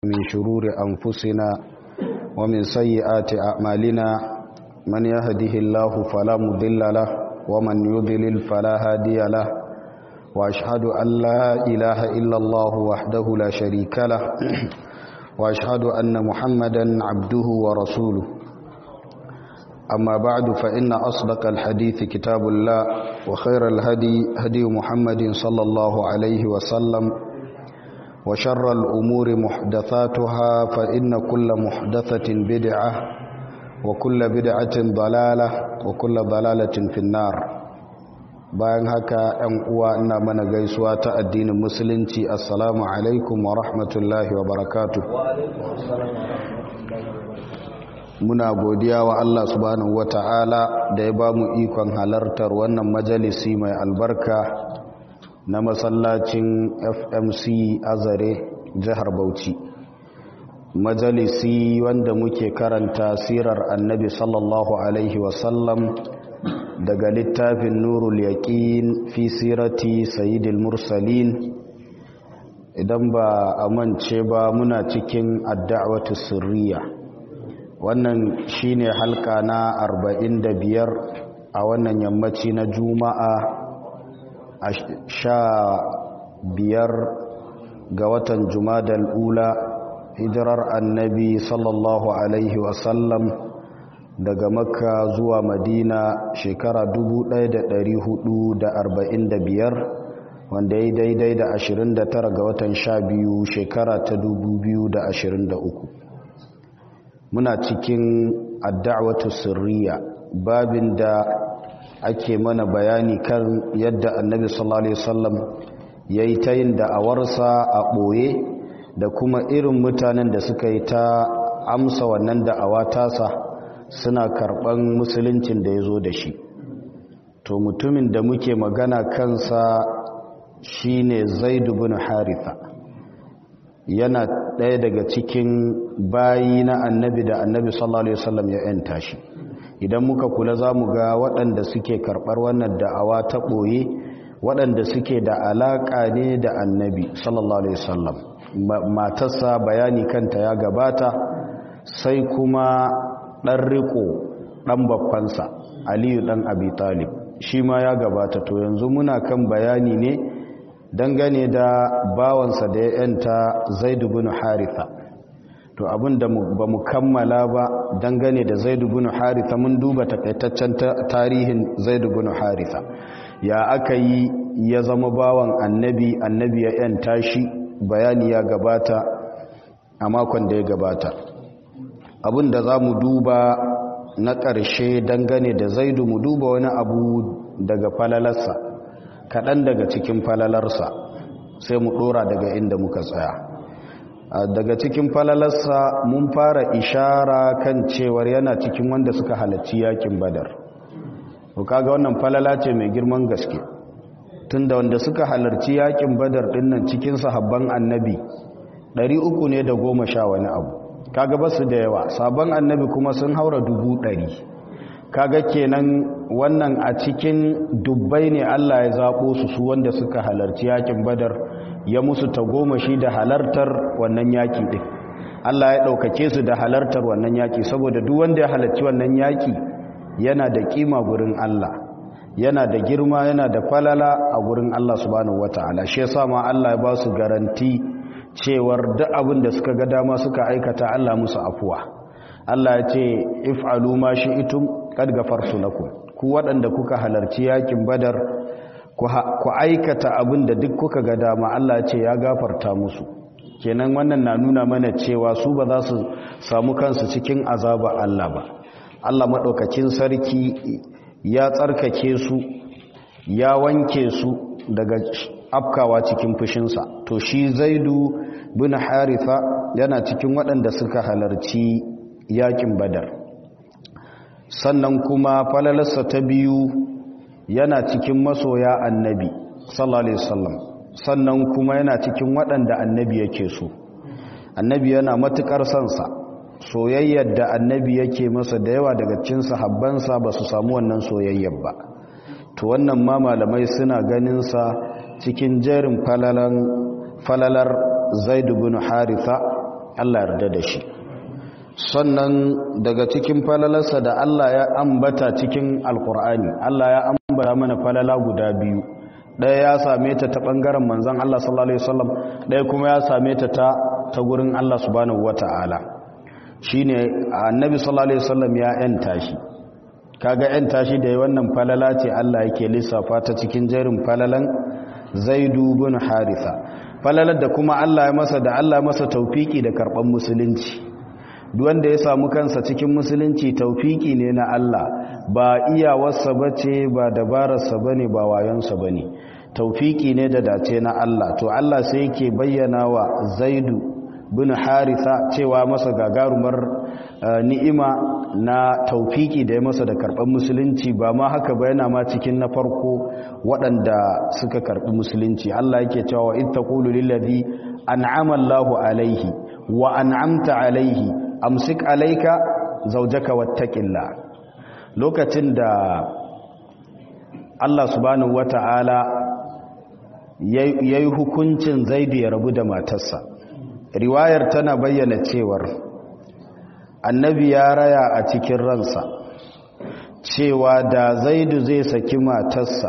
من شرور أنفسنا ومن سيئات أعمالنا من يهده الله فلا مضل له ومن يضلل فلا هادي له وأشهد أن لا إله إلا الله وحده لا شريك له وأشهد أن محمدا عبده ورسوله أما بعد فإن أصدق الحديث كتاب الله وخير الهدي هدي محمد صلى الله عليه وسلم وشر الأمور محدثاتها فإن كل محدثة بدعة وكل بدعة ضلالة وكل ضلالة في النار bayan haka ‘yan uwa ina mana gaisuwa ta addinin musulunci assalamu alaikum wa rahmatullahi wa barakatu muna godiya wa Allah subhanahu wa ta'ala da ya ba mu ikon halartar wannan majalisi mai albarka na masallacin fmc azare jihar bauchi majalisi wanda muke karanta sirar annabi sallallahu alaihi wasallam daga littafin nurul yaqin fi sirati sayyidil mursalin idan ba a mance ba muna cikin adda'watu sirriya wannan shine halka na 45 a wannan yammaci na juma'a a sha biyar ga watan jumadal ula hijirar annabi sallallahu alaihi wasallam daga makka zuwa madina shekara 1445 wanda ya daidai da 29 ga watan sha biyu shekara ta 2023 muna cikin adda'watu sirriya babin da ake mana bayani kan yadda annabi sallallahu alaihi wasallam ya yi ta yin da'awarsa a ɓoye da kuma irin mutanen da suka yi ta amsa wannan da'awa tasa suna karɓan musuluncin da ya zo da shi to mutumin da muke magana kansa shine zaidu bin haritha yana ɗaya daga cikin bayi na annabi da annabi sallallahu alaihi wasallam ya yanta shi idan muka kula za mu ga waɗanda suke karɓar wannan da'awa ta ɓoye waɗanda suke da alaƙa ne da annabi sallallahu alaihi wasallam matarsa bayani kanta ya gabata sai kuma ɗan riko ɗan babbansa aliyu ɗan abi talib shi ma ya gabata to yanzu muna kan bayani ne dangane da bawansa da ya yanta zaidu bin haritha to abin da ba mu kammala ba dangane da zaidu bin haritha mun duba takaitaccen tarihin zaidu bin haritha ya aka yi ya zama bawan annabi annabi ya yanta shi bayani ya gabata a makon da ya gabata abin da za mu duba na ƙarshe dangane da zaidu mu duba wani abu daga falalarsa kaɗan daga cikin falalarsa sai mu ɗora daga inda muka tsaya daga cikin falalarsa mun fara ishara kan cewar yana cikin wanda suka halarci yakin badar kaga wannan falala ce mai girman gaske tunda wanda suka halarci yakin badar dinnan cikin sahabban annabi 300 ne da goma sha wani abu kaga basu da yawa sabon annabi kuma sun haura dubu ɗari kaga kenan wannan a cikin dubbai ne Allah ya zaɓo su su wanda suka halarci yakin badar ya musu tagomashi da halartar wannan yaki ɗin Allah ya ɗaukake su da halartar wannan yaki saboda duk wanda ya halarci wannan yaki yana da kima gurin Allah yana da girma yana da falala a gurin Allah subhanahu wataala shi yasa ma Allah ya ba su garanti cewar duk abin da suka ga dama suka aikata Allah musu afuwa Allah ya ce if'alu ma shi'tum qad ghafartu lakum ku waɗanda kuka halarci yakin badar ku aikata abin da duk kuka ga dama Allah ya ce ya gafarta musu kenan wannan na nuna mana cewa su ba za su samu kansu cikin azaba Allah ba Allah madaukakin sarki ya tsarkake su ya wanke su daga afkawa cikin fushinsa to shi zaidu bin haritha yana cikin waɗanda suka halarci yakin badar sannan kuma falalarsa ta biyu yana cikin masoya annabi sallallahu alaihi wasallam sannan kuma yana cikin waɗanda annabi yake so annabi yana matukar sansa soyayyar da annabi yake masa da yawa daga cikin sahabbansa ba su samu wannan soyayyar ba to wannan ma malamai suna ganin sa cikin jerin falalan falalar zaid bin haritha Allah yarda da shi sannan daga cikin falalarsa da Allah ya ambata cikin alkur'ani Allah ya ambata mana falala guda biyu ɗaya ya same ta ta ɓangaren manzan Allah sallallahu Alaihi wasallam ɗaya kuma ya same ta ta ta gurin Allah subhanahu wata'ala shi ne annabi sallallahu Alaihi wasallam ya ‘yanta shi kaga ‘yanta shi da wannan falala ce Allah yake lissafa ta cikin jerin falalan zaidu bin haritha falalar da kuma Allah ya masa da Allah masa taufiki da karɓar musulunci wanda ya samu kansa cikin musulunci taufiki ne na Allah ba iyawarsa bace ba dabararsa bane ba wayonsa bane taufiki ne da dace na Allah to Allah sai yake bayyana wa Zaidu bin Haritha cewa masa gagarumar ni'ima na taufiki da ya masa da karɓar musulunci ba ma haka ba yana ma cikin na farko waɗanda suka karɓi musulunci Allah yake cewa in taqulu lillazi an'ama Allahu alaihi wa an'amta alaihi amsik alaika zaujaka wattaqilla lokacin da Allah subhanahu wata'ala yayi hukuncin Zaidu ya rabu da matarsa riwayar tana bayyana cewar annabi ya raya a cikin ransa cewa da Zaidu zai saki matarsa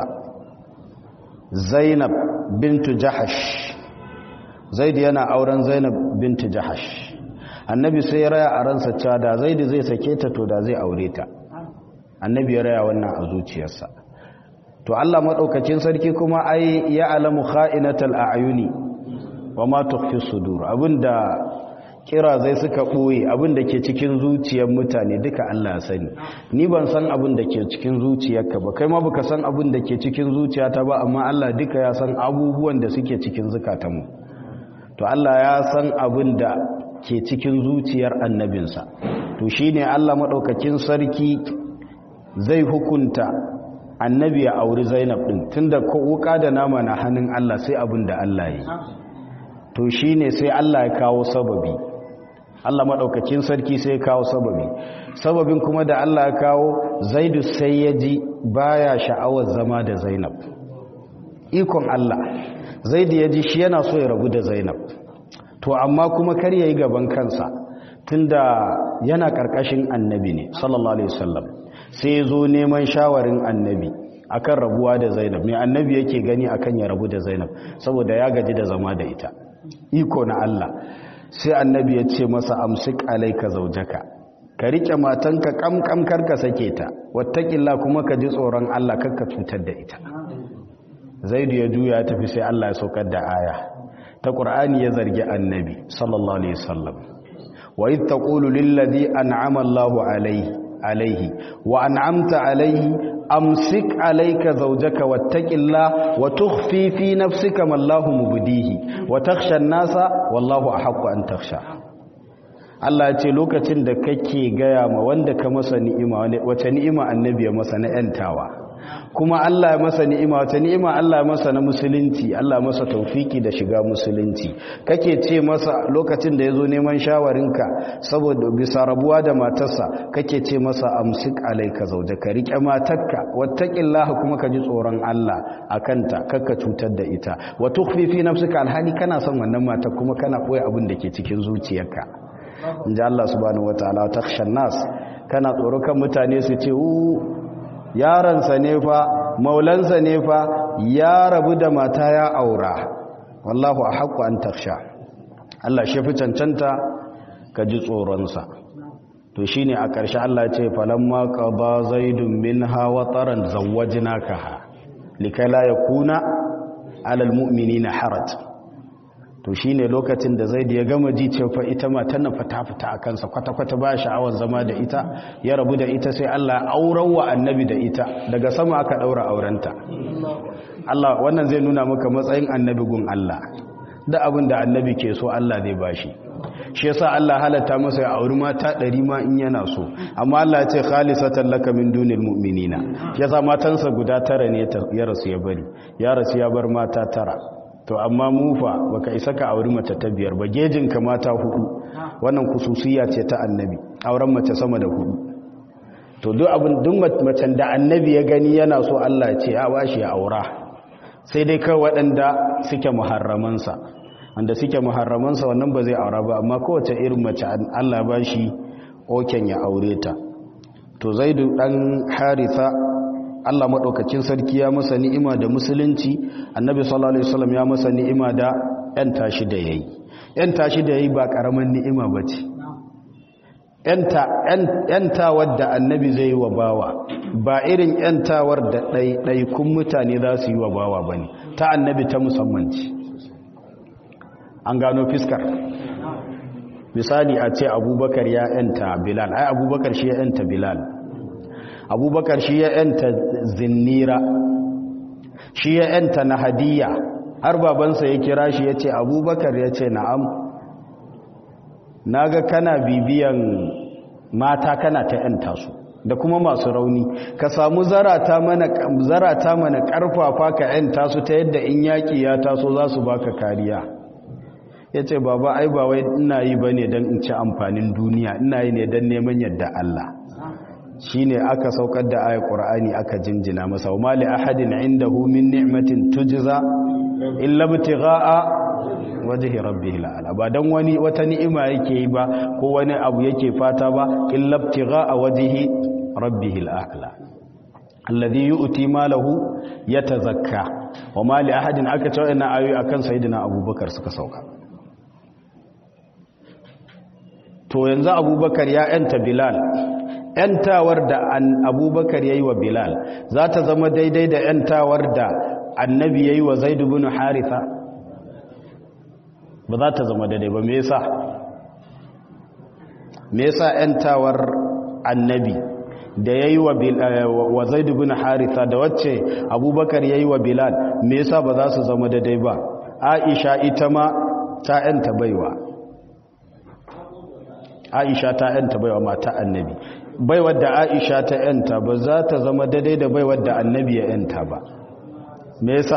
Zainab bintu Jahash Zaidu yana auren Zainab bintu Jahash annabi sai ya raya a ransa cewa da zaidu zai sake ta to da zai aure ta annabi ya raya wannan a zuciyarsa to Allah madaukakin sarki kuma ai ya alamu kha'inatal a'yuni wa ma tukhfi sudur abinda kira zai suka boye abinda ke cikin zuciyar mutane duka Allah ya sani ni ban san abin da ke cikin zuciyarka ba kai ma baka san abin da ke cikin zuciyata ba amma Allah duka ya san abubuwan da suke cikin zukatanmu to Allah ya san abin da ke cikin zuciyar annabinsa to shine Allah madaukakin sarki zai hukunta annabi ya auri Zainab din tunda ko wuka da nama na hannun Allah sai abin da Allah yi to shine sai Allah ya kawo sababi Allah madaukakin sarki sai ya kawo sababi sababin kuma da Allah ya kawo Zaidu sai ya ji baya sha'awar zama da Zainab ikon Allah Zaidu ya ji shi yana so ya rabu da Zainab to amma kuma kar yayi gaban kansa tunda yana karkashin annabi ne sallallahu alaihi wasallam sai zo neman shawarin annabi akan rabuwa da Zainab me annabi yake gani akan ya rabu da Zainab saboda ya gaji da zama da ita iko na Allah sai annabi ya ce masa amsik alayka zaujaka ka rike matanka kamkam karka sake ta wattaqilla kuma ka ji tsoron Allah karka cutar da ita Zaidu ya juya ya tafi sai Allah ya saukar da aya ta ƙur'ani ya zargi annabi sallallahu alaihi wasallam wa id taqulu lil ladhi an'ama Allahu alaihi alaihi wa an'amta alaihi amsik alayka zawjaka wattaqillah wa tukhfi fi nafsika ma Allahu mubdihi wa takhsha an-nasa wallahu ahaqqu an takhsha Allah ya ce lokacin da kake gaya ma wanda ka masa ni'ima wace ni'ima annabi ya masa na yantawa kuma Allah ya masa ni'ima wata ni'ima Allah ya masa na musulunci Allah ya masa taufiki da shiga musulunci kake ce masa lokacin da yazo neman shawarinka saboda bisa rabuwa da matarsa kake ce masa amsik alayka ka rike matarka wattaqillaha kuma ka ji tsoron Allah akanta kakka cutar da ita wa tukhfi fi nafsika alhali kana son wannan matar kuma kana koyi abin da ke cikin zuciyarka inji Allah subhanahu wataala takhshan nas kana tsoro kan mutane su ce yaransa ne fa maulansa ne fa ya rabu da mata ya aura wallahu a haƙƙo an taksha Allah shi fi cancanta ka ji tsoronsa to shi ne a ƙarshe Allah ce falamma ka ba zaidun min hawa tsaron zawajina ka ha likala ya kuna alal mu'mini na harat to shi ne lokacin da zai da ya gama ji cewa ita matan na fita-fita a kansa kwata-kwata ba sha'awar zama da ita ya rabu da ita sai Allah auren wa annabi da ita daga sama aka ɗaura aurenta Allah wannan zai nuna maka matsayin annabi gun Allah da abin da annabi ke so Allah zai bashi shi yasa Allah halatta masa ya auri mata ɗari ma in yana so amma Allah ya ce khalisatan laka min dunil mu'minina shi yasa matansa guda tara ne ya rasu ya bari ya rasu ya bar mata tara to amma mufa baka isa ka auri mace ta biyar ba gejin ka mata hudu wannan kususiya ce ta annabi auren mace sama da hudu to duk abin duk macen da annabi ya gani yana so Allah ya ce a bashi ya aura sai dai kai waɗanda suke muharramansa wanda suke muharramansa wannan ba zai aura ba amma kowace irin mace Allah ba shi oken ya aure ta to zaidu dan haritha Allah madaukakin sarki ya masa ni'ima da musulunci annabi sallallahu alaihi wasallam ya masa ni'ima da yan tashi da yayi yan tashi da yayi ba karaman ni'ima bace yanta yanta wadda annabi zai yi wa bawa ba irin yantawar da ɗaiɗaikun mutane za su yi wa bawa bane ta annabi ta musamman ce an gano fiskar misali a ce abubakar ya yanta bilal ai abubakar shi ya yanta bilal abubakar shi ya yanta zinnira shi ya yanta na hadiya har babansa ya kira shi ya ce abubakar ya ce na'am na ga kana bibiyan mata kana ta yanta su da kuma masu rauni ka samu zarata mana zarata mana karfafa ka yanta su ta yadda in yaki ya taso za su baka kariya ya ce baba ai ba wai ina yi ba ne don in ci amfanin duniya ina yi ne don neman yadda Allah shi ne aka saukar da ayat ƙura'ani aka jinjina masa wa mali ahadin inda min ni'matin tujza illa btigha'a wajhi rabbih la'ala ba dan wani wata ni'ima yake yi ba ko wani abu yake fata ba illa btigha'a wajhi rabbih la'ala alladhi yu'ti malahu yatazakka wa mali ahadin aka ce wannan ayoyi akan sayyidina abubakar suka sauka to yanzu abubakar ya yanta bilal yantawar da abubakar ya yi wa bilal za ta zama daidai da yantawar da annabi ya yi wa zaidu bin haritha ba za ta zama daidai ba me yasa me yasa yantawar annabi da ya yi wa zaidu bin haritha da wacce abubakar ya yi wa bilal me yasa ba za su zama daidai ba aisha ita ma ta yanta baiwa aisha ta yanta baiwa mata annabi baiwar da aisha ta yanta ba za ta zama daidai da baiwar da annabi ya yanta ba me yasa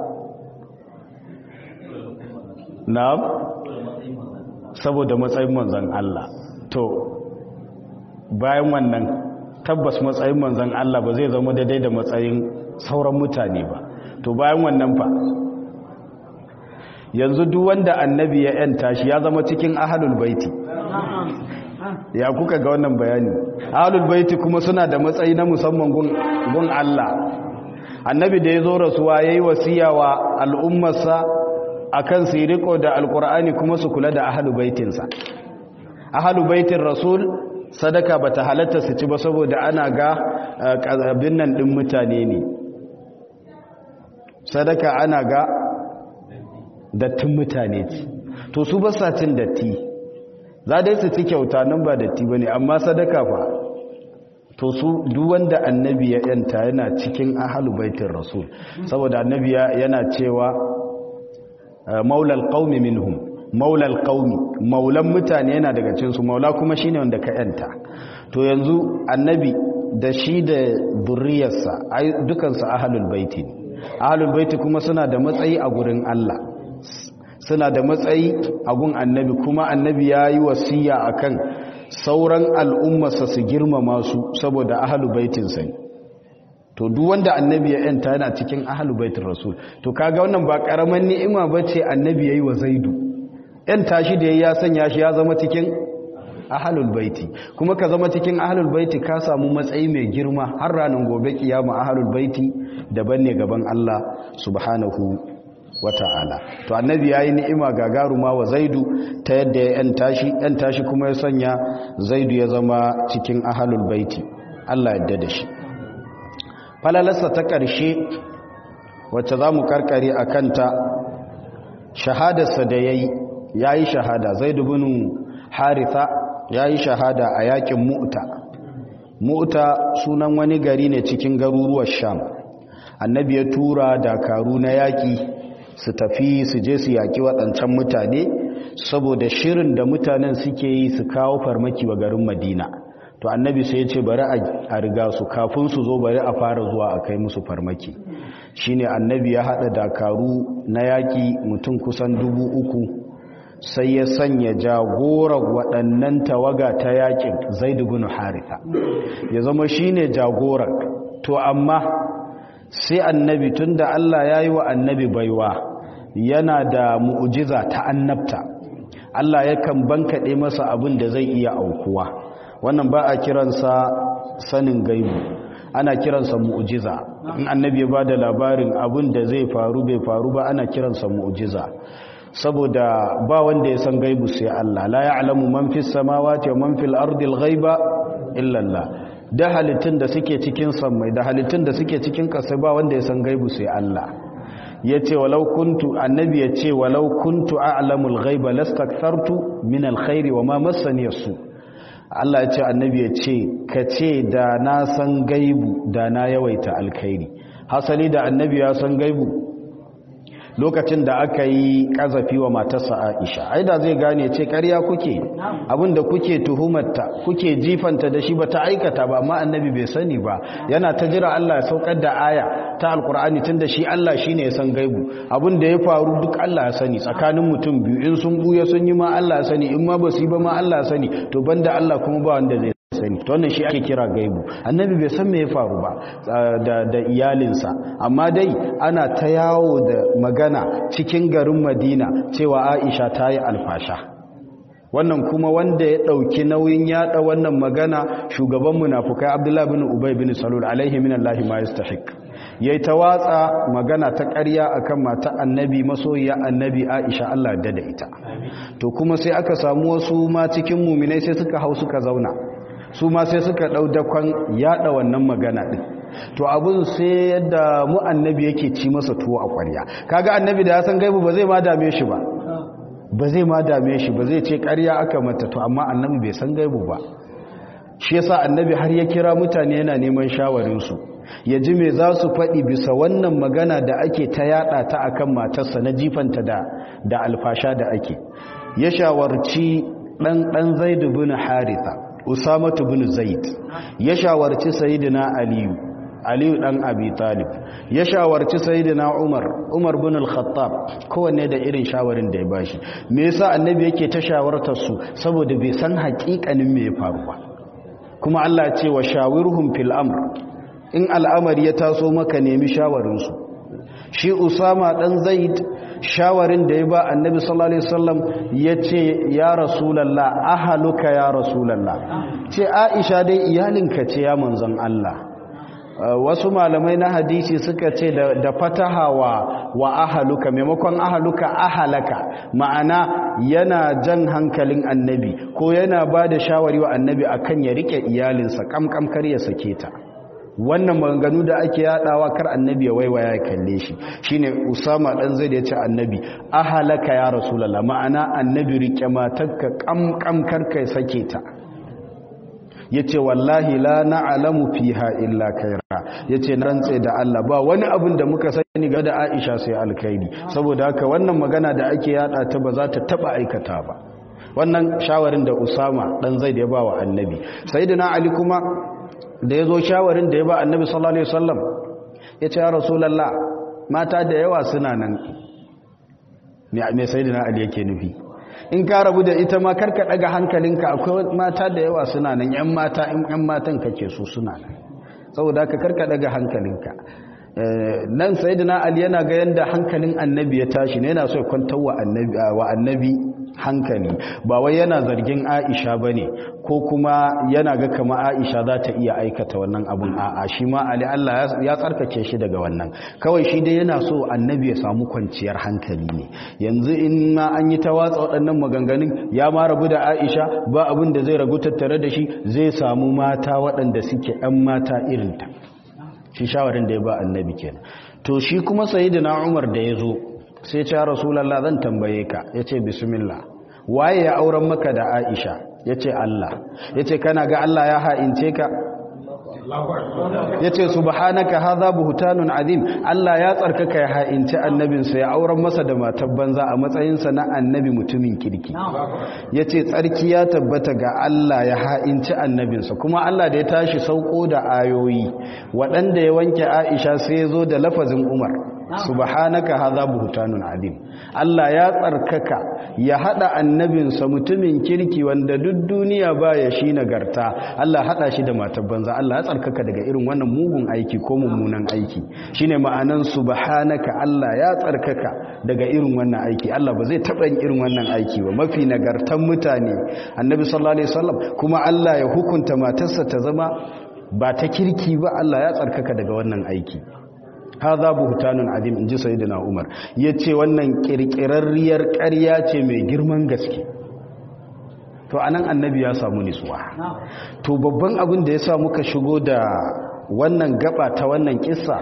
na'am saboda matsayin manzon Allah to bayan wannan tabbas matsayin manzon Allah ba zai zama daidai da matsayin sauran mutane ba to bayan wannan fa yanzu duk wanda annabi ya yanta shi ya zama cikin ahlul baiti ya kuka ga wannan bayani ahlul baiti kuma suna da matsayi na musamman gun gun Allah annabi da yazo rasuwa yayi wasiya wa al'ummarsa akan su riko da alqur'ani kuma su kula da ahlul baitinsa ahlul baitin rasul sadaka bata halatta su ci ba saboda ana ga abin nan din mutane ne sadaka ana ga dattin mutane ce to su ba sa cin datti za dai su ci kyauta nan ba datti ba ne amma sadaka fa to su duk wanda annabi ya yanta yana cikin ahalu baitin rasul saboda annabi yana cewa maulal qaumi minhum maulal qaumi maulan mutane yana daga cikin su maula kuma shine wanda ka yanta to yanzu annabi da shi da zurriyarsa dukansu ahalul baiti ne ahalul baiti kuma suna da matsayi a gurin Allah suna da matsayi a gun annabi kuma annabi ya yi wasiya a kan sauran al'ummarsa su girmama su saboda ahalu baitinsa ne to duk wanda annabi ya yanta yana cikin ahalu baitin rasul to kaga wannan ba karaman ni'ima ba ce annabi ya yi wa zaidu yanta shi da ya sanya shi ya zama cikin ahalul baiti kuma ka zama cikin ahalul baiti ka samu matsayi mai girma har ranar gobe kiyama ahalul baiti daban ne gaban Allah subhanahu wata'ala to annabi yayi ni'ima gagaruma wa zaidu ta yadda ya yanta shi yanta shi kuma ya sanya zaidu ya zama cikin ahalul baiti Allah yadda da shi falalarsa ta ƙarshe wacce za mu karkare a kanta shahadarsa da ya yi ya yi shahada zaidu bin haritha ya yi shahada a yakin mu'ta mu'ta sunan wani gari ne cikin garuruwar sham annabi ya tura dakaru na yaƙi su tafi su je su yaƙi waɗancan mutane saboda shirin da mutanen suke yi su kawo farmaki wa garin madina to annabi sai ya ce bari a riga su kafin su zo bari a fara zuwa a kai musu farmaki shine annabi ya haɗa dakaru na yaƙi mutum kusan dubu uku sai ya sanya jagorar waɗannan tawaga ta yaƙin zaidu bin haritha ya zama shine jagorar to amma sai annabi tunda Allah ya yi wa annabi baiwa yana da mu'ujiza ta annabta Allah yakan bankaɗe masa abin da zai iya aukuwa wannan ba a kiransa sanin gaibu ana kiransa mu'ujiza in annabi ya bada labarin abin da zai faru bai faru ba ana kiransa mu'ujiza saboda ba wanda ya san gaibu sai Allah la ya'lamu man fis samawati wa man fil ardi al-ghaiba illa Allah da halittun da suke cikin sammai da halittun da suke cikin ƙasa ba wanda ya san gaibu sai Allah ya ce walau kuntu annabi ya ce walau kuntu a'lamul ghaiba lastakthartu min alkhairi wa ma massani yasu Allah ya ce annabi ya ce ka ce da na san gaibu da na yawaita alkhairi hasali da annabi ya san gaibu lokacin da aka yi kazafi wa matarsa Aisha ai da zai gane ce ƙarya kuke abinda kuke tuhumarta kuke jifanta da shi bata aikata ba amma annabi bai sani ba yana ta jira Allah ya saukar da aya ta alkur'ani tunda shi Allah shine ya san gaibu abinda ya faru duk Allah ya sani tsakanin mutum biyu in sun buya sun yi ma Allah ya sani in ma basu yi ba ma Allah ya sani to banda Allah kuma ba wanda zai sani to wannan shi ake kira gaibu annabi bai san me ya faru ba da da iyalinsa amma dai ana ta yawo da magana cikin garin Madina cewa Aisha ta yi alfasha wannan kuma wanda ya dauki nauyin yada wannan magana shugaban munafukai Abdullah bin Ubay bin Salul alaihi minallahi ma yastahiq yayi ta watsa magana ta ƙarya akan mata annabi masoyiya annabi Aisha Allah da da ita to kuma sai aka samu wasu ma cikin muminai sai suka hau suka zauna su ma sai suka ɗau dakon yaɗa wannan magana ɗin to abin sai yadda mu annabi yake ci masa tuwo a ƙwarya kaga annabi da ya san gaibu ba zai ma dame shi ba ba zai ma dame shi ba zai ce ƙarya aka mata to amma annabi bai san gaibu ba shi yasa annabi har ya kira mutane yana neman shawarinsu ya ji me za su faɗi bisa wannan magana da ake ta yaɗa ta akan matarsa na jifanta da da alfasha da ake ya shawarci ɗan ɗan zaidu bin haritha usamatu bin zaid ya shawarci sayyidina aliyu aliyu dan abi talib ya shawarci sayyidina umar umar bin al-khattab kowanne da irin shawarin da ya bashi me yasa annabi yake ta shawartar su saboda bai san haƙiƙanin me ya faru ba kuma Allah ce wa shawirhum fil amr in al'amari ya taso maka nemi shawarin su shi usama dan zaid shawarin da ya ba annabi sallallahu alaihi wasallam yace ya rasulullah ahaluka ya rasulullah ce aisha dai iyalinka ce ya manzon Allah wasu malamai na hadisi suka ce da fataha wa wa ahaluka maimakon ahaluka ahalaka ma'ana yana jan hankalin annabi ko yana ba da shawari wa annabi akan ya rike iyalinsa kamkam kar ya sake ta wannan maganganu da ake yadawa kar annabi ya waiwaya ya kalle shi shine usama dan zai da yace annabi ahalaka ya rasulullah ma'ana annabi rike matarka kamkam kar kai sake ta yace wallahi la na'lamu fiha illa khaira yace na rantse da Allah ba wani abin da muka sani ga da Aisha sai alkhairi saboda haka wannan magana da ake yada ta ba za ta taba aikata ba wannan shawarin da Usama dan Zaid ya ba wa Annabi sayyidina Ali kuma da yazo shawarin da ya ba Annabi sallallahu alaihi wasallam yace ya rasulullah mata da yawa suna nan me sayyidina Ali yake nufi in ka rabu da ita ma karka daga hankalinka akwai mata da yawa suna nan yan mata in yan matan kake so suna nan saboda ka karka daga hankalinka nan sayyidina ali yana ga yanda hankalin annabi ya tashi ne yana so ya kwantar wa annabi wa annabi hankali ba wai yana zargin Aisha bane ko kuma yana ga kama Aisha za ta iya aikata wannan abun a'a shi ma Ali Allah ya tsarkake shi daga wannan kawai shi dai yana so annabi ya samu kwanciyar hankali ne yanzu in ma an yi ta watsa waɗannan maganganun ya ma rabu da Aisha ba abin da zai ragu tattare da shi zai samu mata waɗanda suke ɗan mata irinta shi shawarin da ya ba annabi kenan to shi kuma sayyidina Umar da ya zo sai ce rasulallah zan tambaye ka ya ce bismillah waye ya auren maka da aisha ya ce allah ya ce kana ga allah ya ha'ince ka ya ce subhanaka haza buhutanun azim allah ya tsarkaka ya ha'ince annabinsa ya auren masa da matar banza a matsayinsa na annabi mutumin kirki ya ce tsarki ya tabbata ga allah ya ha'ince annabinsa kuma allah da ya tashi sauko da ayoyi waɗanda ya wanke aisha sai ya zo da lafazin umar subhanaka hadha buhtanun adim Allah ya tsarkaka ya hada annabinsa mutumin kirki wanda duk duniya baya shi nagarta Allah hada shi da matar banza Allah ya tsarkaka daga irin wannan mugun aiki ko mummunan aiki shine ma'anan subhanaka Allah ya tsarkaka daga irin wannan aiki Allah ba zai taba yin irin wannan aiki ba mafi nagartan mutane annabi sallallahu alaihi wasallam kuma Allah ya hukunta matarsa ta zama ba ta kirki ba Allah ya tsarkaka daga wannan aiki haza buhtanun adim inji sayyidina Umar yace wannan kirkirarriyar ƙarya ce mai girman gaske to anan annabi ya samu nisuwa to babban abin da yasa muka shigo da wannan gaba ta wannan kissa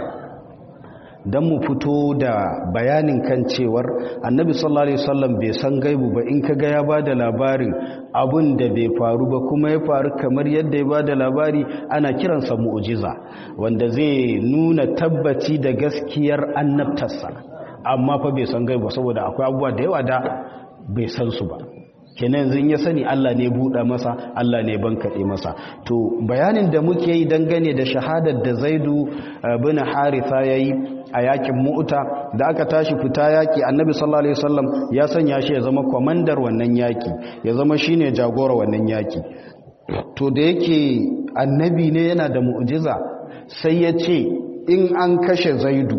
don mu fito da bayanin kan cewar annabi sallallahu alaihi wasallam bai san gaibu ba in kaga ya bada labarin abun da bai faru ba kuma ya faru kamar yadda ya bada labari ana kiransa mu'jiza wanda zai nuna tabbaci da gaskiyar annabtarsa amma fa bai san gaibu saboda akwai abubuwa da yawa da bai san su ba kenan yanzu ya sani Allah ne buɗa masa Allah ne bankaɗe masa to bayanin da muke yi dangane da shahadar da zaidu bin haritha ya yi a yakin mu'uta da aka tashi fita yaki annabi sallallahu alaihi wasallam ya sanya shi ya zama kwamandar wannan yaki ya zama shine jagora wannan yaki to da yake annabi ne yana da mu'jiza sai ya ce in an kashe zaidu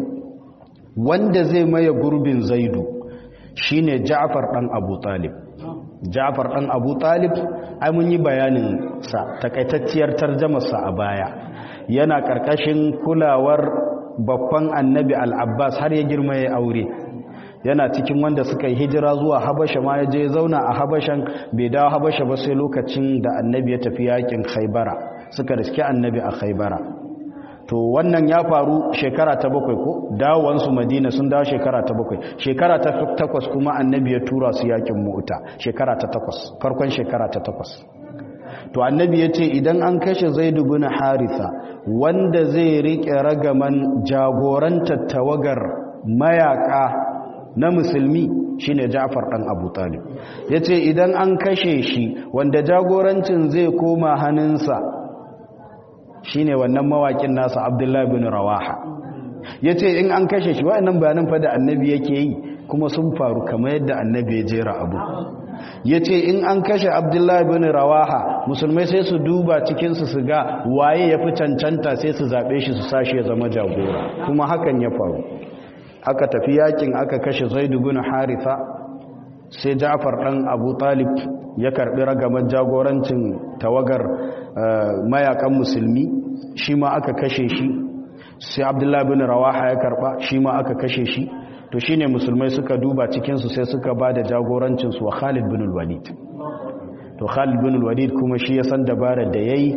wanda zai maye gurbin zaidu shine Ja'far dan Abu Talib Ja'far ɗan Abu Talib ai mun yi bayanin sa takaitacciyar tarjamar sa a baya yana karkashin kulawar babban Annabi Al-Abbas har ya girma ya aure yana cikin wanda suka yi hijira zuwa Habasha ma ya je zauna a Habashan bai dawo Habasha ba sai lokacin da Annabi ya tafi yakin Khaibara suka riske Annabi a Khaibara to wannan ya faru shekara ta bakwai ko dawowansu madina sun dawo shekara ta bakwai shekara ta takwas kuma annabi ya tura su yakin mu'uta shekara ta takwas farkon shekara ta takwas to annabi ya ce idan an kashe zaidu bin haritha wanda zai riƙe ragaman jagorantar tawagar mayaka na musulmi shine Ja'far dan Abu Talib yace idan an kashe shi wanda jagorancin zai koma hannunsa shine wannan mawakin nasa Abdullahi bin Rawaha yace in an kashe shi wayannan bayanan fa da annabi yake yi kuma sun faru kamar yadda annabi ya jera abu yace in an kashe Abdullahi bin Rawaha musulmai sai su duba cikin su su ga waye yafi cancanta sai su zabe shi su sashi ya zama jagora kuma hakan ya faru aka tafi yakin aka kashe Zaid bin Haritha sai Ja'far dan Abu Talib ya karbi ragamar jagorancin tawagar mayakan musulmi shi ma aka kashe shi sai Abdullah bin Rawaha ya karba shi ma aka kashe shi to shine musulmai suka duba cikin su sai suka bada jagorancin su wa Khalid bin Walid to Khalid bin Walid kuma shi ya san dabarar da yayi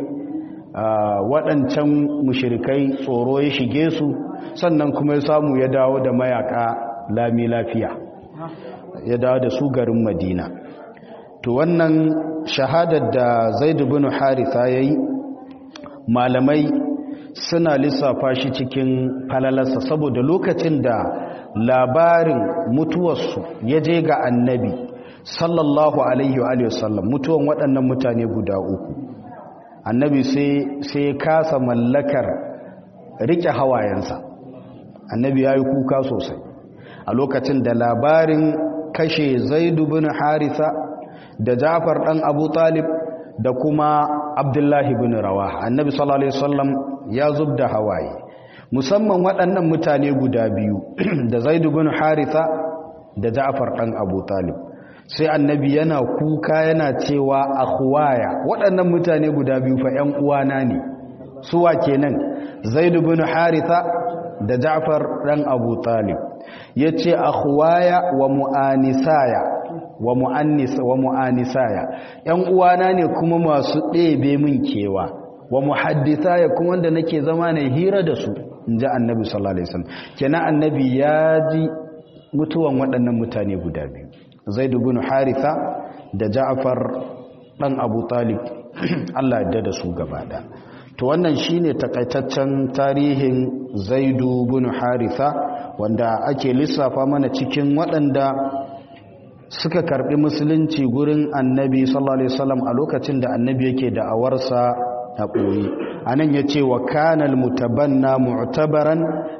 waɗancan mushirikai tsoro ya shige su sannan kuma ya samu ya dawo da mayaka lami lafiya ya dawo da su garin madina to wannan shahadar da zaid bin haritha yayi malamai suna lissafa shi cikin falalarsa saboda lokacin da labarin mutuwarsu ya je ga annabi sallallahu alaihi wa sallam mutuwan waɗannan mutane guda uku annabi sai kasa mallakar rike hawayensa annabi ya yi kuka sosai a lokacin da labarin kashe zaidu bin harisa da jafar ɗan abu talib da kuma abdullahi bin rawa annabi sallallahu alaihi wasallam ya zub da hawaye musamman waɗannan mutane guda biyu da zaidu bin harisa da jafar ɗan abu talib sai annabi yana kuka yana cewa akhwaya waɗannan mutane guda biyu fa ƴan uwana ne suwa kenan zaid ibn haritha da ja'far dan abu talib yace akhwaya wa muanisaya wa muannis wa muanisaya ƴan uwana ne kuma masu ɗebe min kewa wa muhaddithaya kuma wanda nake zama ne hira da su inji annabi sallallahu alaihi wasallam kenan annabi ya ji mutuwan waɗannan mutane guda biyu zaid ibn haritha da ja'far dan abu talib Allah ya da su gaba da to wannan shine takaitaccen tarihin zaid ibn haritha wanda ake lissafa mana cikin waɗanda suka karbi musulunci gurin annabi sallallahu alaihi wasallam a lokacin da annabi yake da awarsa a koyi anan yace wa kana almutabanna mu'tabaran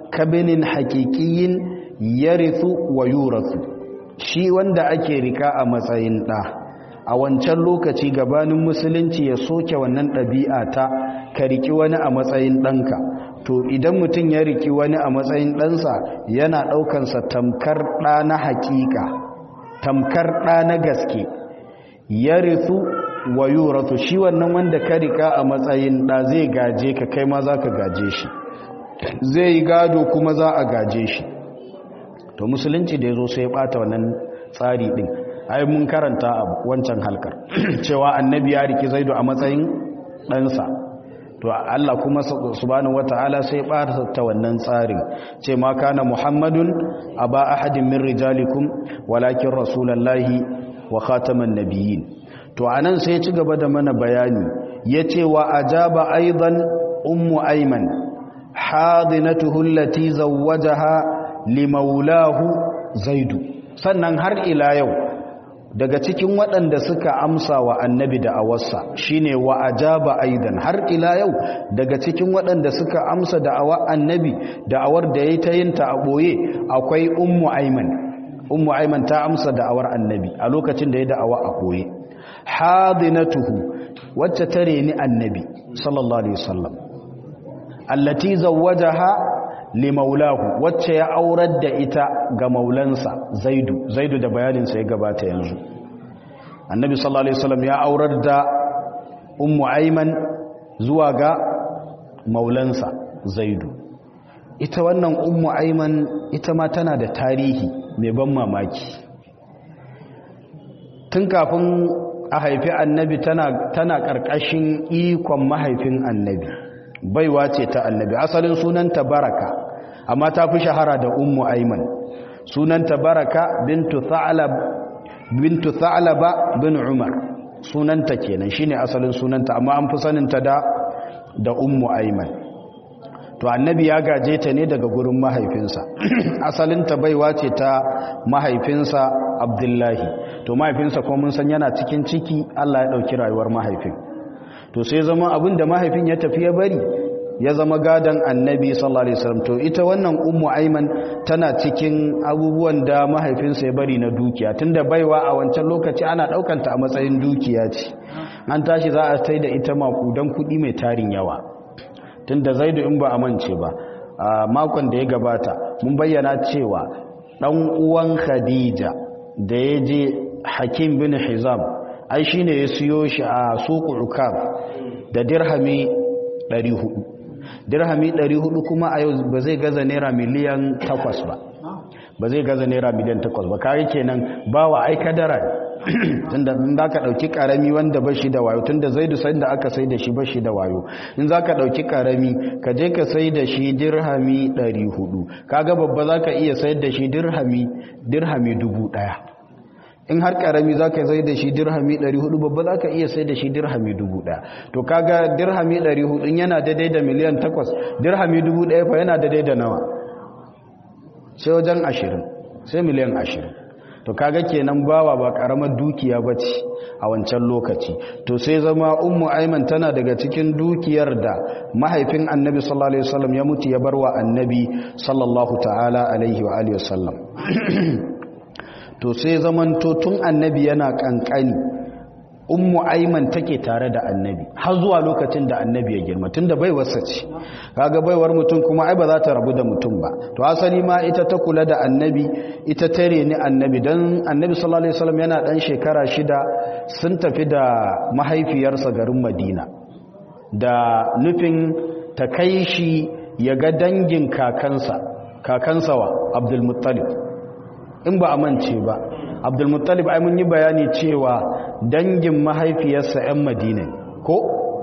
kabinin hakikiyin yarithu wa yurathu shi wanda ake rika a matsayin ɗa a wancan lokaci gabanin musulunci ya soke wannan ɗabi'a ta ka riki wani a matsayin ɗanka to idan mutum ya riki wani a matsayin ɗansa yana ɗaukansa tamkar ɗa na haƙiƙa tamkar ɗa na gaske ya rithu wa yuratu shi wannan wanda ka rika a matsayin ɗa zai gaje ka kai ma za ka gaje shi zai yi gado kuma za a gaje shi to musulunci da ya zo sai ya ɓata wannan tsari ɗin ai mun karanta a wancan halkar cewa annabi ya riki zaidu a matsayin ɗansa to Allah kuma subhanahu wataala sai ɓata ta wannan tsarin ce ma kana muhammadun aba ahadin min rijalikum walakin rasulullahi wa khataman nabiyyin to anan sai ya ci gaba da mana bayani yace wa ajaba aidan ummu ayman hadinatuhu allati zawwajaha limaulahu zaidu sannan har ila yau daga cikin waɗanda suka amsa wa annabi da awarsa shine wa ajaba aidan har ila yau daga cikin waɗanda suka amsa da awa annabi da awar da yayi ta yin ta a boye akwai ummu ayman ummu ayman ta amsa da awar annabi a lokacin da ya da awa a boye hadinatuhu wacce tare ni annabi sallallahu alaihi wasallam allati zawwajaha limaulahu wacce ya aurar da ita ga maulansa zaidu zaidu da bayaninsa ya gabata yanzu annabi sallallahu alaihi wasallam ya aurar da ummu aiman zuwa ga maulansa zaidu ita wannan ummu aiman ita ma tana da tarihi mai ban mamaki tun kafin a haifi annabi tana tana karkashin ikon mahaifin annabi baiwa ce ta annabi asalin sunanta baraka amma ta fi shahara da ummu aiman sunanta baraka bintu tha'lab bintu tha'laba bin umar sunanta kenan shine asalin sunanta amma an fi saninta da da ummu aiman to annabi ya gaje ta ne daga gurin mahaifinsa asalinta baiwa ce ta mahaifinsa abdullahi to mahaifinsa kuma mun san yana cikin ciki Allah ya dauki rayuwar mahaifin to sai zama abin da mahaifin ya tafi ya bari ya zama gadon annabi sallallahu alaihi wasallam to ita wannan ummu aiman tana cikin abubuwan da mahaifinsa ya bari na dukiya tunda baiwa a wancan lokaci ana daukanta a matsayin dukiya ce an tashi za a sai da ita makudan kudi mai tarin yawa tunda zaidu in ba a mance ba a makon da ya gabata mun bayyana cewa dan uwan khadija da ya je hakim bin hizam ai shine ya siyo shi a suku ukab da dirhami 400 dirhami 400 kuma a yau ba zai gaza naira miliyan 8 ba ba zai gaza naira miliyan 8 ba kare kenan ba wa ai kadara tunda in zaka dauki karami wanda ba shi da wayo tunda zaidu sai da aka sai da shi ba shi da wayo in zaka dauki karami ka je ka sai da shi dirhami 400 kaga babba zaka iya sayar da shi dirhami dirhami 1000 in har karami za ka zai da shi dirhami 400 babba za ka iya sai da shi dirhami 1000 to kaga dirhami 400 yana daidai da miliyan 8 dirhami 1000 fa yana daidai da nawa sai wajen 20 sai miliyan 20 to kaga kenan bawa ba karamar dukiya bace a wancan lokaci to sai zama ummu aiman tana daga cikin dukiyar da mahaifin annabi sallallahu alaihi wasallam ya mutu ya barwa annabi sallallahu ta'ala alaihi wa alihi wasallam to sai zamanto tun annabi yana kankani ummu aiman take tare da annabi har zuwa lokacin da annabi ya girma tunda bai wasa ce kaga baiwar mutum kuma ai ba za ta rabu da mutum ba to asali ma ita ta kula da annabi ita tare ni annabi dan annabi sallallahu alaihi wasallam yana dan shekara shida sun tafi da mahaifiyarsa garin madina da nufin ta kai shi ya ga dangin kakansa kakansa wa abdul muttalib in ba a mance ba abdulmuttalib ai mun yi bayani cewa dangin mahaifiyarsa 'yan madina ko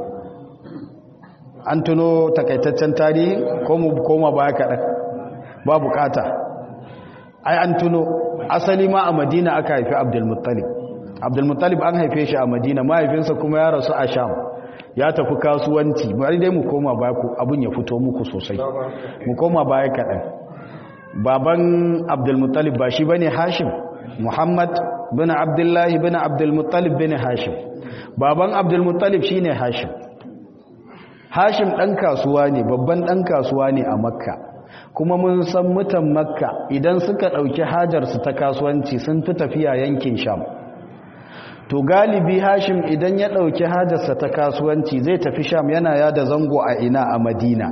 an tuno takaitaccen tarihi ko mu koma baya kaɗan ba bukata ai an tuno asali ma a madina aka haifi abdulmuttalib abdulmuttalib an haife shi a madina mahaifinsa kuma ya rasu a sham ya tafi kasuwanci bari dai mu koma baya abun ya fito muku sosai mu koma baya kaɗan baban abdulmuttalib ba shi bane hashim muhammad bin abdullahi bin abdulmuttalib bin hashim baban abdulmuttalib shine hashim hashim dan kasuwa ne babban dan kasuwa ne a makka kuma mun san mutan makka idan suka ɗauki hajarsu ta kasuwanci sun fi tafiya yankin sham to galibi hashim idan ya ɗauki hajarsa ta kasuwanci zai tafi sham yana yada zango a ina a madina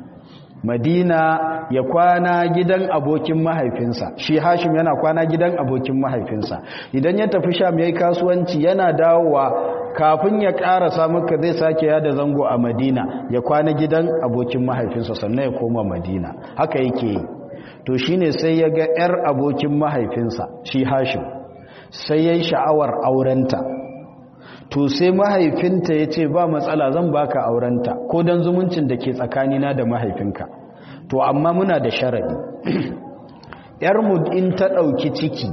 madina ya kwana gidan abokin mahaifinsa shi hashim yana kwana gidan abokin mahaifinsa idan ya tafi sham ya yi kasuwanci yana dawowa kafin ya ƙarasa maka zai sake yada zango a madina ya kwana gidan abokin mahaifinsa sannan ya koma madina haka yake yi to shine sai ya ga 'yar abokin mahaifinsa shi hashim sai ya yi sha'awar aurenta to sai mahaifinta ya ce ba matsala zan baka aurenta ko don zumuncin da ke tsakanina da mahaifinka to amma muna da sharaɗi yarmu in ta ɗauki ciki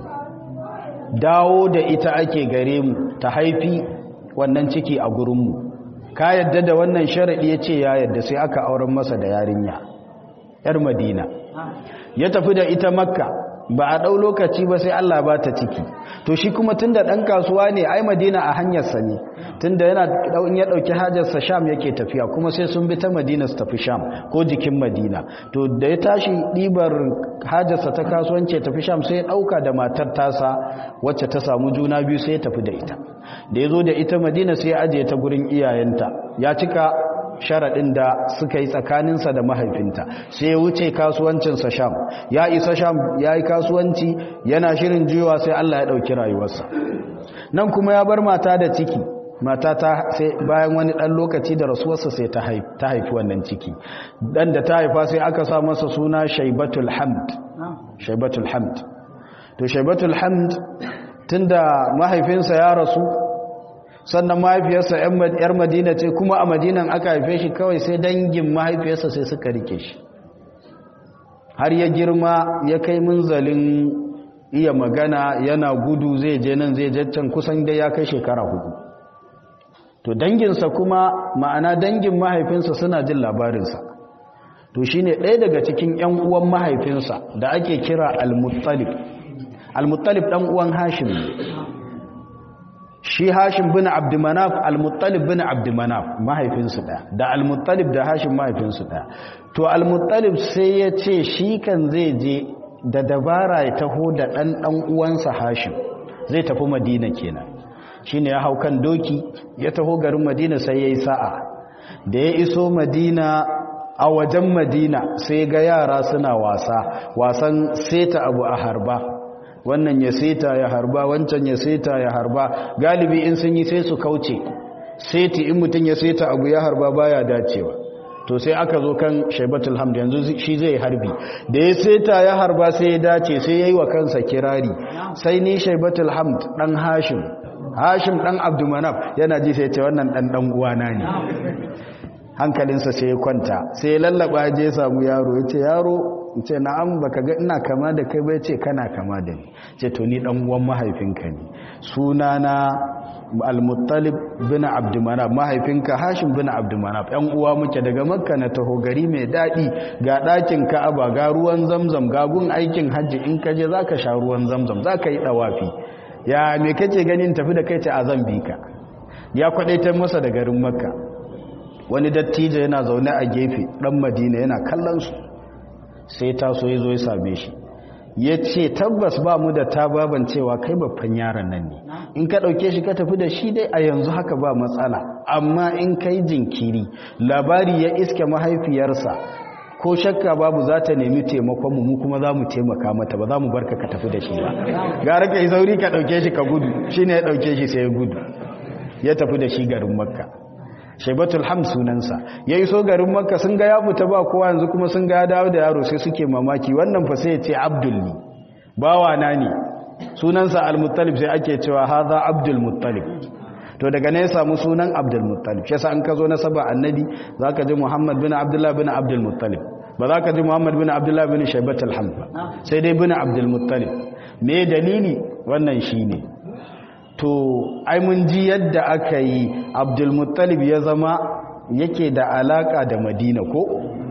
dawo da ita ake gare mu ta haifi wannan ciki a gurinmu ka yadda da wannan sharaɗi ya ce ya yadda sai aka auren masa da yarinya yar madina ya tafi da ita makka ba a ɗau lokaci ba sai Allah ba ta ciki to shi kuma tun da ɗan kasuwa ne ai madina a hanyarsa ne tun da yana in ya ɗauki hajarsa sham yake tafiya kuma sai sun bi ta madina su tafi sham ko jikin madina to da ya tashi ɗibar hajarsa ta kasuwanci ya tafi sham sai ya ɗauka da matar tasa wacce ta samu juna biyu sai ya tafi da ita da ya zo da ita madina sai ya ajiye ta gurin iyayenta ya cika sharaɗin da suka yi tsakaninsa da mahaifinta sai ya wuce kasuwancinsa sham ya isa sham ya yi kasuwanci yana shirin juyawa sai Allah ya ɗauki rayuwarsa nan kuma ya bar mata da ciki mata ta sai bayan wani ɗan lokaci da rasuwarsa sai ta haifi wannan ciki ɗan da ta haifa sai aka sa masa suna shaibatul hamd shaibatul hamd to shaibatul hamd tunda mahaifinsa ya rasu sannan mahaifiyarsa yar madina ce kuma a madinan aka haife shi kawai sai dangin mahaifiyarsa sai suka rike shi har ya girma ya kai munzalin iya magana yana gudu zai je nan zai jaccan kusan dai ya kai shekara hudu to danginsa kuma ma'ana dangin mahaifinsa suna jin labarinsa to shine ɗaya daga cikin 'yan uwan mahaifinsa da ake kira al-muttalib al-muttalib ɗan uwan hashim shi hashim bin abdumanaf al-muttalib bin abdumanaf mahaifinsu ɗaya da al-muttalib da hashim mahaifinsu ɗaya to al-muttalib sai ya ce shi kan zai je da dabara ya taho da ɗan ɗan uwansa hashim zai tafi madina kenan shi ne ya hau kan doki ya taho garin madina sai ya yi sa'a da ya iso madina a wajen madina sai ga yara suna wasa wasan seta abu a harba wannan ya seta ya harba wancan ya seta ya harba galibi in sun yi sai su kauce seti in mutum ya seta abu ya harba baya dacewa to sai aka zo kan shaibatul hamd yanzu shi zai harbi da ya seta ya harba sai ya dace sai ya yi wa kansa kirari sai ni shaibatul hamd dan hashim hashim dan abdumanaf yana ji sai ce wannan dan dan uwana ne hankalinsa sai ya kwanta sai ya lallaba je ya samu yaro ya ce yaro ce na'am baka ga ina kama da kai bai ce kana kama da ni ce to ni dan uwan mahaifinka ne sunana al-muttalib bin abdumanaf mahaifinka hashim bin abdumanaf yan uwa muke daga makka na taho gari mai dadi ga dakin ka'aba ga ruwan zamzam ga gun aikin hajji in kaje zaka sha ruwan zamzam zaka yi dawafi ya me kace ganin tafi da kai ce a zambika ya kwadaitar masa da garin makka wani dattijo yana zaune a gefe dan madina yana kallon su sai taso ya zo ya same shi ya ce tabbas ba mu da tababan cewa kai babban yaron nan ne in ka ɗauke shi ka tafi da shi dai a yanzu haka ba matsala amma in kai jinkiri labari ya iske mahaifiyarsa ko shakka babu za ta nemi taimakon mu kuma za mu taimaka mata ba za mu barka ka tafi da shi ba gara ka yi sauri ka ɗauke shi ka gudu shi ne ya ɗauke shi sai ya gudu ya tafi da shi garin makka shaibatul ham sunansa ya iso garin makka sun ga ya fita ba kowa yanzu kuma sun ga ya dawo da yaro sai suke mamaki wannan fa sai ya ce abdul ne bawa na ne sunansa al-muttalib sai ake cewa hadha abdul muttalib to daga ne ya samu sunan abdul muttalib shi yasa an ka zo na saba annabi zaka ji muhammad bin abdullah bin abdul muttalib ba za ka ji muhammad bin abdullah bin shaibatul ham ba sai dai bin abdul muttalib me dalili wannan shine to ai mun ji yadda aka yi abdulmuttalib ya zama yake da alaka da madina ko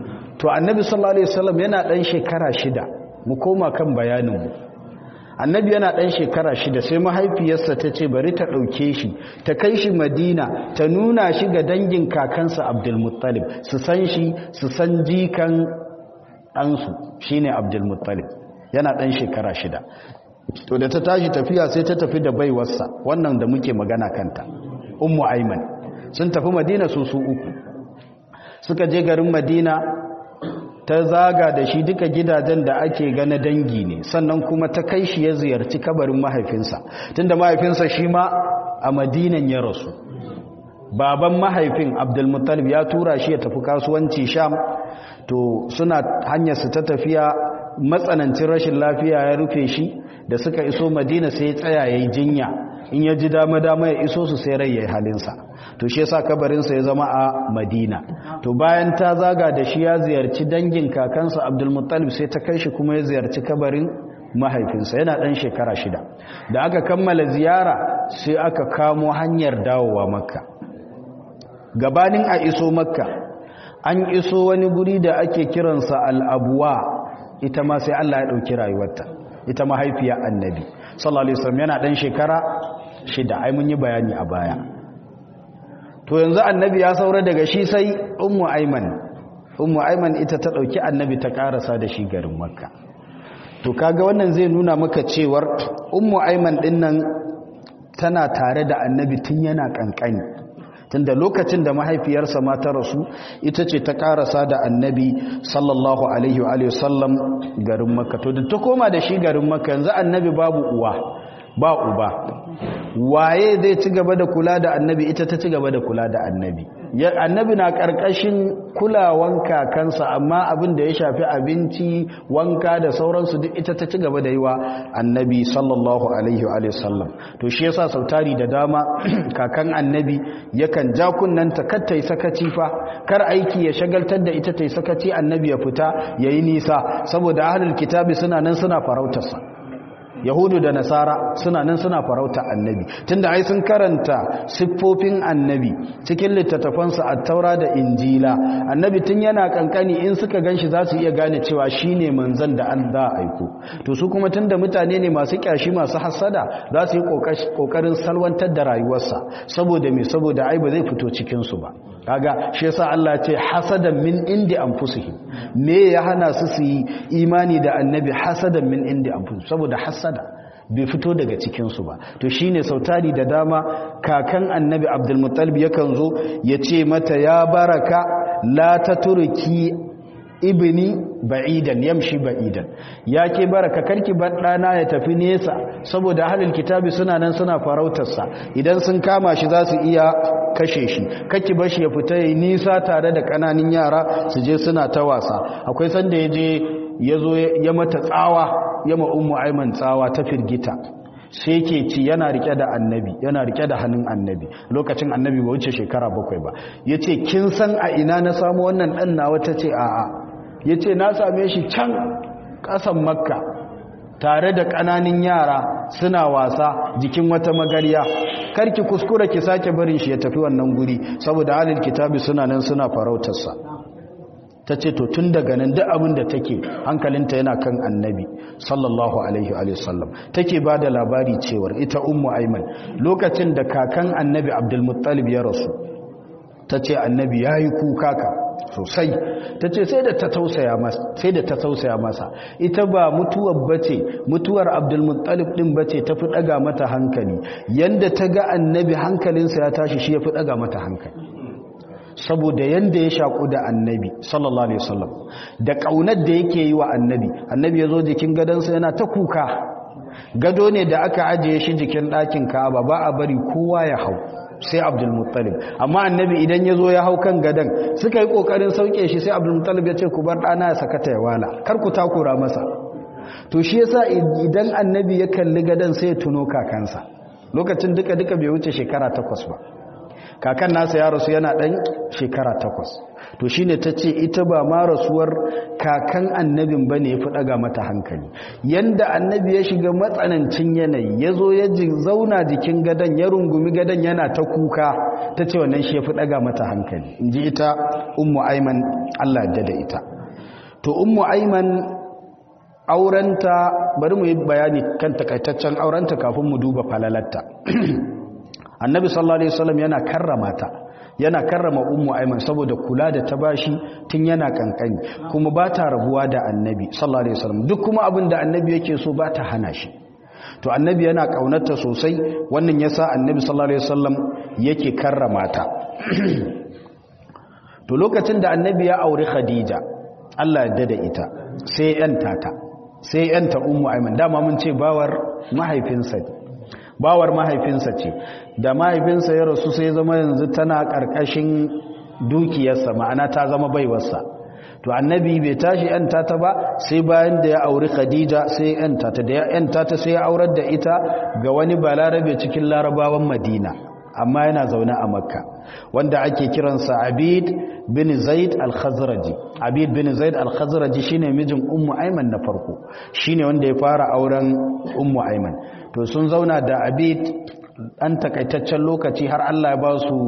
to annabi sallallahu alaihi wasallam yana dan shekara shida mu koma kan bayaninmu annabi yana dan shekara shida sai mahaifiyarsa ta ce bari ta ɗauke shi ta kai shi madina ta nuna shi ga dangin kakansa abdulmuttalib su san shi su san jikan ɗansu shine abdulmuttalib yana ɗan shekara shida to da ta tashi tafiya sai ta tafi da baiwarsa wannan da muke magana kanta ummu aiman sun tafi madina su su uku suka je garin madina ta zaga da shi duka gidajen da ake gana dangi ne sannan kuma ta kai shi ya ziyarci kabarin mahaifinsa tunda mahaifinsa shi ma a madinan ya rasu baban mahaifin abdulmuttalib ya tura shi ya tafi kasuwanci sham to suna hanyarsu ta tafiya matsanancin rashin lafiya ya rufe shi da suka iso madina sai ya tsaya ya yi jinya in ya ji dama-dama ya iso su sai rai ya yi halinsa to shi yasa kabarinsa ya zama a madina to bayan ta zaga da shi ya ziyarci dangin kakansa abdulmuttalib sai ta kai shi kuma ya ziyarci kabarin mahaifinsa yana ɗan shekara shida da aka kammala ziyara sai aka kamo hanyar dawowa makka gabanin a iso makka an iso wani guri da ake kiransa al'abuwa ita ma sai allah ya ɗauki rayuwarta ita mahaifiya annabi sallallahu alaihi wasallam yana ɗan shekara shida ai mun yi bayani a baya to yanzu annabi ya saura daga shi sai ummu aiman ummu aiman ita ta dauki annabi ta karasa da shi garin makka to kaga wannan zai nuna maka cewar ummu aiman din nan tana tare da annabi tun yana kankani tunda lokacin da mahaifiyarsa ma ta rasu ita ce ta karasa da annabi sallallahu alaihi wa alihi wasallam garin makka to da ta koma da shi garin makka yanzu annabi babu uwa ba uba waye zai ci gaba da kula da annabi ita ta ci gaba da kula da annabi annabi na karkashin kulawan kakansa amma abin da ya shafi abinci wanka da sauransu duk ita ta ci gaba da yi wa annabi sallallahu alaihi wa sallam to shi yasa sautari da dama kakan annabi yakan ja kunnanta kar ta yi sakaci fa kar aiki ya shagaltar da ita ta yi sakaci annabi ya fita yayi nisa saboda ahlul kitabi suna nan suna farautarsa yahudu da nasara suna nan suna farauta annabi tunda ai sun karanta siffofin annabi cikin littattafansu a taura da injila annabi tun yana kankani in suka ganshi za su iya gane cewa shine manzon da an za aiko to su kuma tunda mutane ne masu kyashi masu hasada za su yi kokarin salwantar da rayuwarsa saboda me saboda ai ba zai fito cikin su ba kaga shi yasa Allah ya ce hasadan min indi anfusihim me ya hana su su yi imani da annabi hasadan min indi anfusihim saboda hasada bai fito daga cikin su ba to shine sautari da dama kakan annabi Abdul Muttalib yakan zo ya ce mata ya baraka la taturki ibni ba'idan yamshi ba'idan ya ke baraka karki bar dana ya tafi nesa saboda ahlul kitabi suna nan suna farautarsa idan sun kama shi za su iya kashe shi kake bar shi ya fita yayi nisa tare da kananan yara su je suna ta wasa akwai sanda yaje yazo ya mata tsawa ya ma ummu aiman tsawa ta firgita sai ke ci yana rike da annabi yana rike da hannun annabi lokacin annabi ba wuce shekara bakwai ba yace kin san a ina na samu wannan dan nawa tace a'a yace na same shi can kasan makka tare da ƙananin yara suna wasa jikin wata magariya karki kuskura ki sake barin shi ya tafi wannan guri saboda halin kitabi suna nan suna farautarsa ta ce to tun daga nan duk abin da take hankalinta yana kan annabi sallallahu alaihi wa sallam take ba da labari cewar ita ummu aiman lokacin da kakan annabi abdulmuttalib ya rasu ta ce annabi ya yi kuka ka sosai ta ce sai da ta tausaya masa ita ba mutuwar bace mutuwar abdulmuttalib din bace ta fi daga mata hankali yanda ta ga annabi hankalinsa ya tashi shi ya fi daga mata hankali saboda yanda ya shaku da annabi sallallahu alaihi wasallam da kaunar da yake yi wa annabi annabi ya zo jikin gadonsa yana ta kuka gado ne da aka ajiye shi jikin ɗakin ka'aba ba a bari kowa ya hau sai abdulmuttalib amma annabi idan ya zo ya hau kan gadon suka yi ƙoƙarin sauke shi sai abdulmuttalib ya ce ku bar ɗana ya sakata ya wala kar ku takura masa to shi yasa idan annabi ya kalli gadon sai ya tuno kakansa lokacin duka duka bai wuce shekara takwas ba kakan nasa ya rasu yana ɗan shekara takwas to shine ta ce ita ba ma rasuwar kakan annabin ba ne ya fi ɗaga mata hankali yanda annabi ya shiga matsanancin yanayi ya zo ya zauna jikin gadon ya rungumi gadon yana ta kuka ta ce wannan shi ya fi ɗaga mata hankali in ji ita ummu aiman allah da da ita to ummu aiman aurenta bari mu yi bayani kan takaitaccen aurenta kafin mu duba falalarta annabi sallallahu alaihi wasallam yana karrama ta yana karrama ummu aiman saboda kula da ta bashi tun yana kankani kuma ba ta rabuwa da annabi sallallahu alaihi wasallam duk kuma abin da annabi yake so ba ta hana shi to annabi yana kaunarta sosai wannan yasa annabi sallallahu alaihi wasallam yake karrama ta to lokacin da annabi ya auri khadija Allah ya dada ita sai yanta ta sai yanta ummu aiman dama mun ce bawar mahaifinsa bawar mahaifinsa ce da mahaifinsa ya rasu sai zama yanzu tana karkashin dukiyarsa ma'ana ta zama baiwarsa to annabi bai tashi yanta ta ba sai bayan da ya auri khadija sai yanta ta da ya yanta ta sai ya aurar da ita ga wani balarabe cikin larabawan madina amma yana zaune a makka wanda ake kiransa abid bin zaid al-khazraji abid bin zaid al-khazraji shine mijin ummu aiman na farko shine wanda ya fara auren ummu aiman to sun zauna da abid an takaitaccen lokaci har Allah ya ba su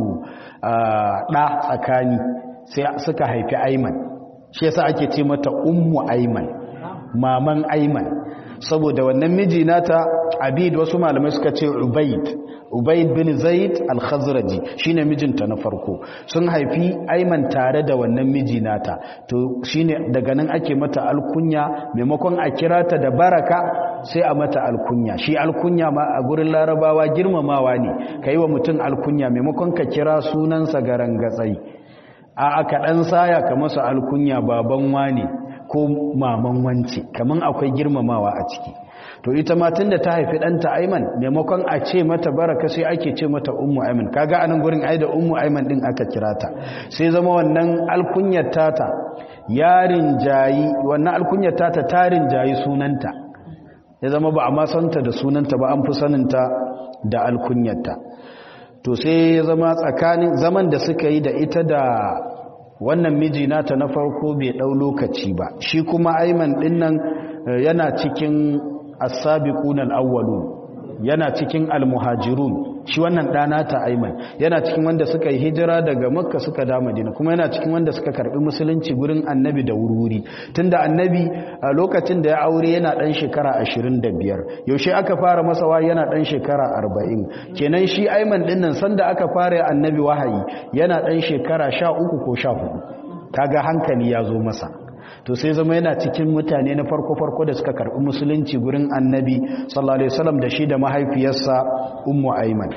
ɗa tsakani sai suka haifi aiman shi yasa ake ce mata ummu aiman maman aiman saboda wannan miji nata abid wasu malamai suka ce ubaid ubaid bin zaid al-khazraji shine mijinta na farko sun haifi aiman tare da wannan miji nata to shine daga nan ake mata alkunya maimakon a kira ta da baraka sai a mata alkunya shi alkunya ma a gurin larabawa girmamawa ne kai wa mutum alkunya maimakon ka kira sunansa garangatsai a aka dan saya ka masa alkunya baban wane ko maman wance kaman akwai girmamawa a ciki to ita ma tunda ta haifi ɗanta Aiman maimakon a ce mata baraka sai ake ce mata ummu Aiman kaga anan gurin ai da ummu Aiman din aka kira ta sai zama wannan alkunyar tata yarin jayi wannan alkunyar tata tarin jayi sunanta ya zama ba a ma santa da sunanta ba an fi saninta da alkunyarta to sai ya zama tsakanin zaman da suka yi da ita da wannan miji nata na farko bai ɗau lokaci ba shi kuma Aiman dinnan yana cikin as-sabiquna al-awwalun yana cikin al-muhajirun shi wannan dana ta Ayman yana cikin wanda suka yi hijira daga Makka suka da Madina kuma yana cikin wanda suka karbi musulunci gurin Annabi da wurwuri tunda Annabi a lokacin da ya aure yana dan shekara 25 yaushe aka fara masa wahayi yana dan shekara 40 kenan shi Ayman din nan sanda aka fara Annabi wahayi yana dan shekara 13 ko 14 kaga hankali ya zo masa to sai zama yana cikin mutane na farko-farko da suka karɓi musulunci gurin annabi sallallahu alaihi wasallam da shi da mahaifiyarsa ummu aiman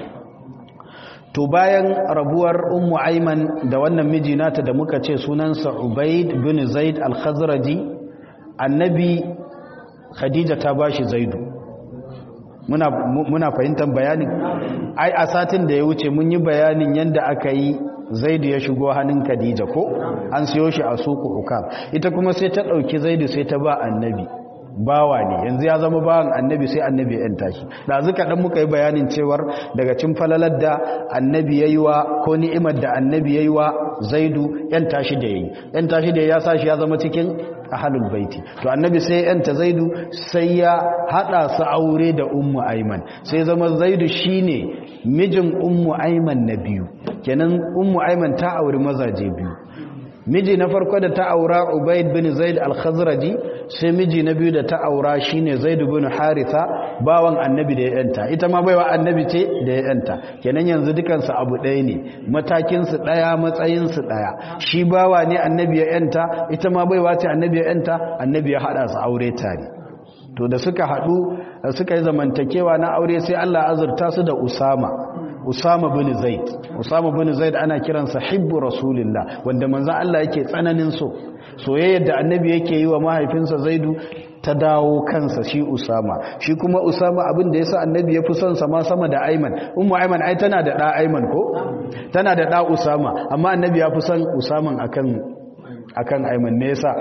to bayan rabuwar ummu aiman da wannan miji nata da muka ce sunansa ubaid bin zaid al-khazraji annabi khadija ta bashi zaidu muna muna fahimtar bayanin ai a satin da ya wuce mun yi bayanin yanda aka yi zaidu ya shigo hannun khadija ko an siyo shi a suku hukam ita kuma sai ta ɗauki zaidu sai ta ba annabi bawa ne yanzu ya zama bawan annabi sai annabi yan tashi da zuka dan muka yi bayanin cewar daga cin falalar da annabi yayi wa ko ni'imar da annabi yayi wa zaidu yan tashi da yayi yan tashi da ya sa shi ya zama cikin ahlul baiti to annabi sai yan ta zaidu sai ya hada su aure da ummu aiman sai zama zaidu shine mijin ummu aiman na biyu kenan ummu aiman ta auri mazaje biyu miji na farko da ta aura ubaid bin zaid al-khazraji sai miji na biyu da ta aura shine zaid bin haritha bawan annabi da ya yanta ita ma baiwa annabi ce da ya yanta kenan yanzu dukansu abu ɗaya ne matakin su ɗaya matsayin su ɗaya shi bawa ne annabi ya yanta ita ma baiwa ce annabi ya yanta annabi ya hada su aure tare to da suka haɗu suka yi zamantakewa na aure sai Allah azurta su da Usama Usama bin Zaid Usama bin Zaid ana kiransa hibbu rasulillah wanda manzon Allah yake tsananin so soyayyar da annabi yake yi wa mahaifinsa Zaidu ta dawo kansa shi Usama shi kuma Usama abin da yasa annabi ya fi son sa ma sama da Ayman ummu Ayman ai tana da da Ayman ko tana da da Usama amma annabi ya fi son Usaman akan akan Ayman me yasa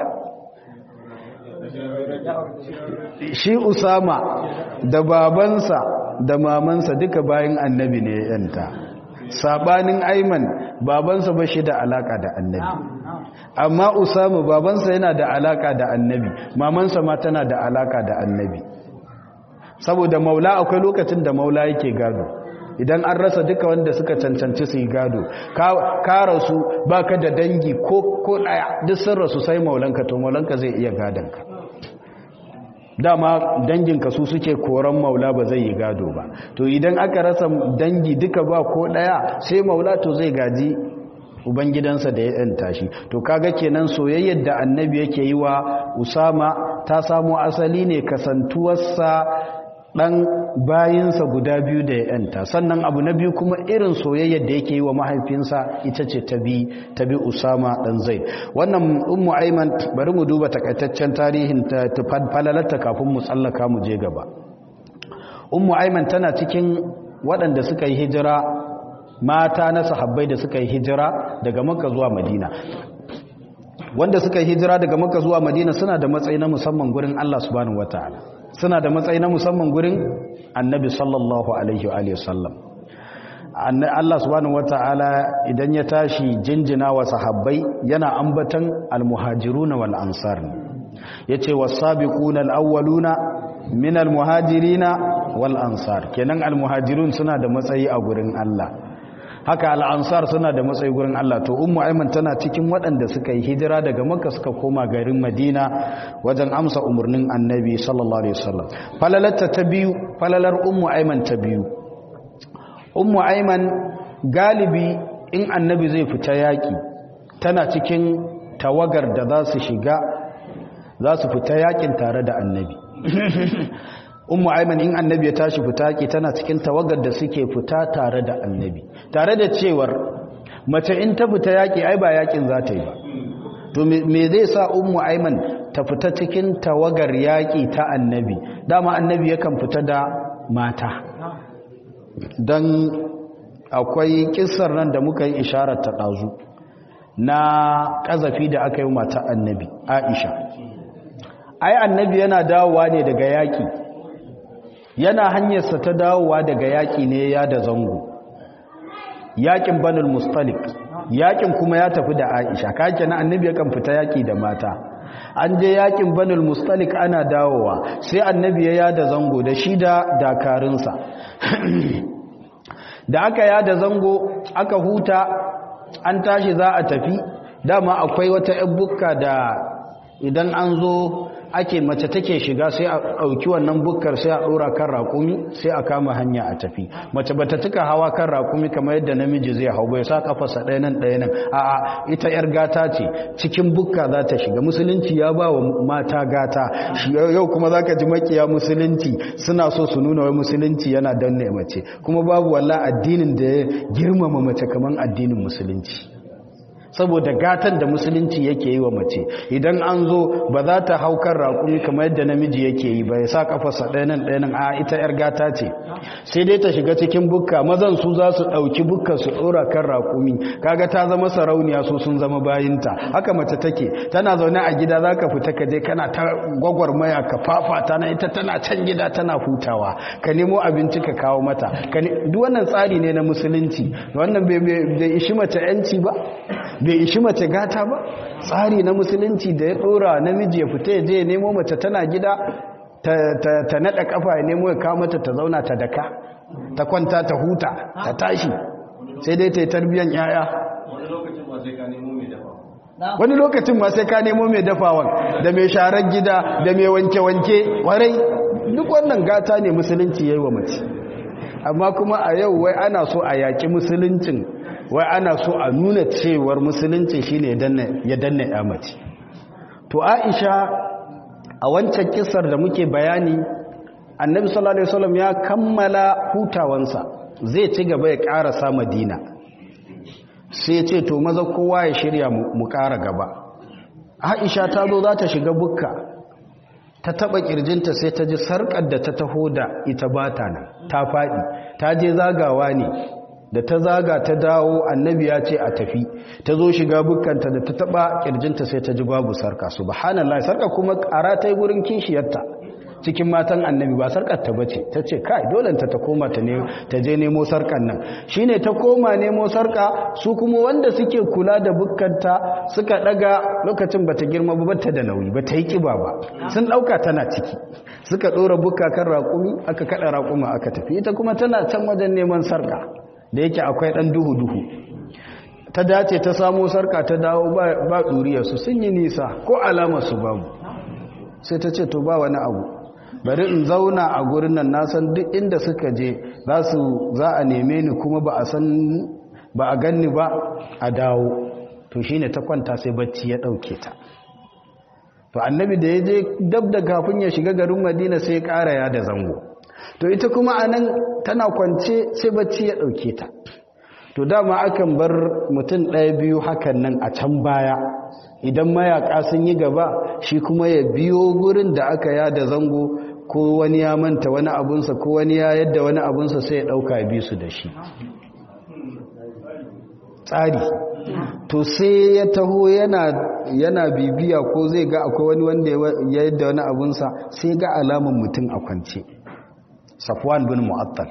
shi Usama da babansa da mamansa duka bayan annabi ne yanta sabanin Ayman babansa ba shi da alaka da annabi amma Usama babansa yana da alaka da annabi mamansa ma tana da alaka da annabi saboda maula akwai lokacin da maula yake gado idan an rasa duka wanda suka cancanci su yi gado ka rasu baka da dangi ko ko daya duk sun rasu sai maulanka to maulanka zai iya gadonka dama danginka su suke koran maula ba zai yi gado ba to idan aka rasa dangi duka ba ko daya sai maula to zai gaji ubangidansa da ya yanta shi to kaga kenan soyayyar da annabi yake yi wa usama ta samo asali ne kasantuwarsa dan bayinsa guda biyu da ya yanta sannan abu na biyu kuma irin soyayyar da yake yi wa mahaifinsa ita ce ta bi ta bi usama dan zaid wannan ummu aiman bari mu duba takaitaccen tarihin ta falalarta kafin mu tsallaka mu je gaba ummu aiman tana cikin waɗanda suka yi hijira mata na sahabbai da suka yi hijira daga makka zuwa madina wanda suka yi hijira daga makka zuwa madina suna da matsayi na musamman gurin Allah subhanahu wataala suna da matsayi na musamman gurin annabi sallallahu alaihi wa alihi wasallam Allah subhanahu wataala idan ya tashi jinjina wa sahabbai yana ambatan almuhajiruna wal ansar yace was-sabiquna al-awwaluna min al-muhajirina wal ansar kenan al-muhajirun suna da matsayi a gurin Allah haka al'ansar suna da matsayi gurin Allah to ummu aiman tana cikin waɗanda suka yi hijira daga makka suka koma garin madina wajen amsa umarnin annabi sallallahu alaihi wasallam falalarta ta biyu falalar ummu aiman ta biyu ummu aiman galibi in annabi zai fita yaƙi tana cikin tawagar da za su shiga za su fita yaƙin tare da annabi ummu aiman in annabi ya tashi fita yaƙi tana cikin tawagar da suke fita tare da annabi tare da cewar mace in ta fita yaƙi ai ba yaƙin za ta yi ba to me zai sa ummu aiman ta fita cikin tawagar yaƙi ta annabi dama annabi yakan fita da mata don akwai kissar nan da muka yi isharar ta ɗazu na ƙazafi da aka yi mata annabi aisha ai annabi yana dawowa ne daga yaƙi yana hanyarsa ta dawowa daga yaƙi ne ya da zango yaƙin banul mustalik yaƙin kuma ya tafi da aisha kake na annabi yakan fita yaƙi da mata an je yaƙin banul mustalik ana dawowa sai annabi ya yada zango da shi da dakarunsa da aka yada zango aka huta an tashi za a tafi dama akwai wata 'yan bukka da idan an zo ake mace take shiga sai a ɗauki wannan bukkar sai a ɗora kan raƙumi sai a kama hanya a tafi mace bata tuka hawa kan raƙumi kamar yadda namiji zai hau bai sa kafarsa ɗaya nan ɗaya nan a'a ita yar gata ce cikin bukka za ta shiga musulunci ya ba wa mata gata yau kuma za ka ji makiya musulunci suna so su nuna wai musulunci yana danne mace kuma babu walla addinin da ya girmama mace kamar addinin musulunci saboda gatan da musulunci yake yi wa mace idan an zo ba za ta hau kan raƙumi kamar yadda namiji yake yi ba ya sa kafarsa ɗayanan ɗayanan a ita 'yar gata ce sai dai ta shiga cikin bukka mazan su za su ɗauki bukka su ɗora kan raƙumi kaga ta zama sarauniya su sun zama bayinta haka mace take tana zaune a gida za ka fita ka je kana ta gwagwarmaya ka fafata na ita tana can gida tana hutawa ka nemo abinci ka kawo mata duk wannan tsari ne na musulunci wannan bai ishi mace 'yanci ba bai ishi mace gata ba tsari na musulunci da ya dora namiji ya fita ya je ya nemo mace tana gida ta nada kafa ya nemo ya kawo mata ta zauna ta daka ta kwanta ta huta ta tashi sai dai ta yi tarbiyyar yaya wani lokacin ma sai ka nemo mai dafawan da mai sharar gida da mai wanke-wanke warai duk wannan gata ne musulunci ya yi wa mace amma kuma a yau wai ana so a yaƙi musuluncin wai ana so a nuna cewar musulunci shine ya danna ya mace to aisha a wancan kisar da muke bayani annabi sallallahu alaihi wasallam ya kammala hutawansa zai ci gaba ya karasa madina sai ya ce to maza kowa ya shirya mu kara gaba aisha ta zo za ta shiga bukka ta taba kirjinta sai ta ji sarkar da ta taho da ita bata nan ta faɗi ta je zagawa ne da ta zaga ta dawo annabi ya ce a tafi ta zo shiga bukkanta da ta taba kirjinta sai ta ji babu sarka subhanallah sarka kuma ƙara ta yi gurin kishiyarta cikin matan annabi ba sarkar ta bace ta ce kai dole ta ta koma ta ne ta je nemo sarkan nan shine ta koma nemo sarka su kuma wanda suke kula da bukkanta suka daga lokacin bata girma ba bata da nauyi bata yi kiba ba sun dauka tana ciki suka dora bukka kan raƙumi aka kada raƙuma aka tafi ita kuma tana can wajen neman sarka da yake akwai ɗan duhu-duhu ta dace ta samo sarka ta dawo ba ɗuriyarsu sun yi nisa ko alamarsu babu sai ta ce to ba wani abu bari in zauna a gurin nan na san duk inda suka je za a neme ni kuma ba a san ba a ganni ba a dawo to shine ta kwanta sai bacci ya dauke ta to annabi da ya je dab da kafin ya shiga garin madina sai ya ƙara ya da zango to ita kuma anan tana kwance sai bacci ya dauke ta to dama akan bar mutum ɗaya biyu hakan nan a can baya idan mayaka sun yi gaba shi kuma ya biyo gurin da aka yada zango ko wani ya manta wani abunsa ko wani ya yadda wani abunsa sai ya ɗauka ya bi su da shi tsari to sai ya taho yana bibiya ko zai ga akwai wani wanda ya yadda wani abunsa sai ga alamun mutum a kwance safwan bin mu'attal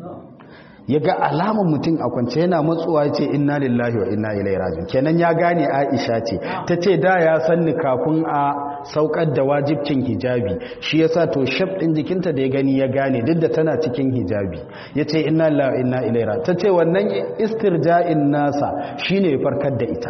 ya ga alamun mutum a kwance yana matsuwa ce inna lillahi wa inna ilaihi rajiun kenan ya gane Aisha ce ta ce da ya sanni kafin a saukar da wajibcin hijabi shi yasa to shaf din jikinta da ya gani ya gane duk da tana cikin hijabi yace inna lillahi wa inna ilaihi rajiun tace wannan istirja'in nasa shine ya farkar da ita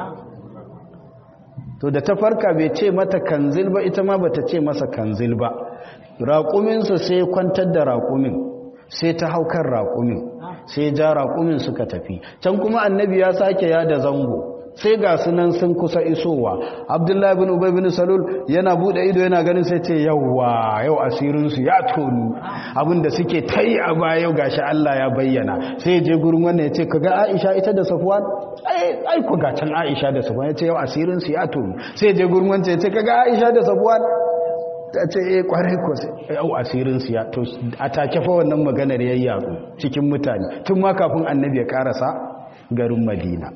to da ta farka bai ce mata kanzil ba ita ma bata ce masa kanzil ba raƙuminsa sai kwantar da raƙumin sai ta haukar raƙumin sai ja raƙumin suka tafi can kuma annabi ya sake ya da zango sai ga sunan sun kusa isowa abdullahi bin ubay bin salul yana bude ido yana ganin sai ce yawwa yau asirinsu ya tonu abinda suke ta yi a baya yau gashi Allah ya bayyana sai ya je gurin wannan ya ce kaga Aisha ita da Safwan ai ai ku ga can Aisha da Safwan ya ce yau asirinsu ya tonu sai ya je gurin wancan ya ce kaga Aisha da Safwan ta ce eh kwarai ko yau asirin su ya to a take fa wannan maganar yayyaru cikin mutane tun ma kafin annabi ya karasa garin Madina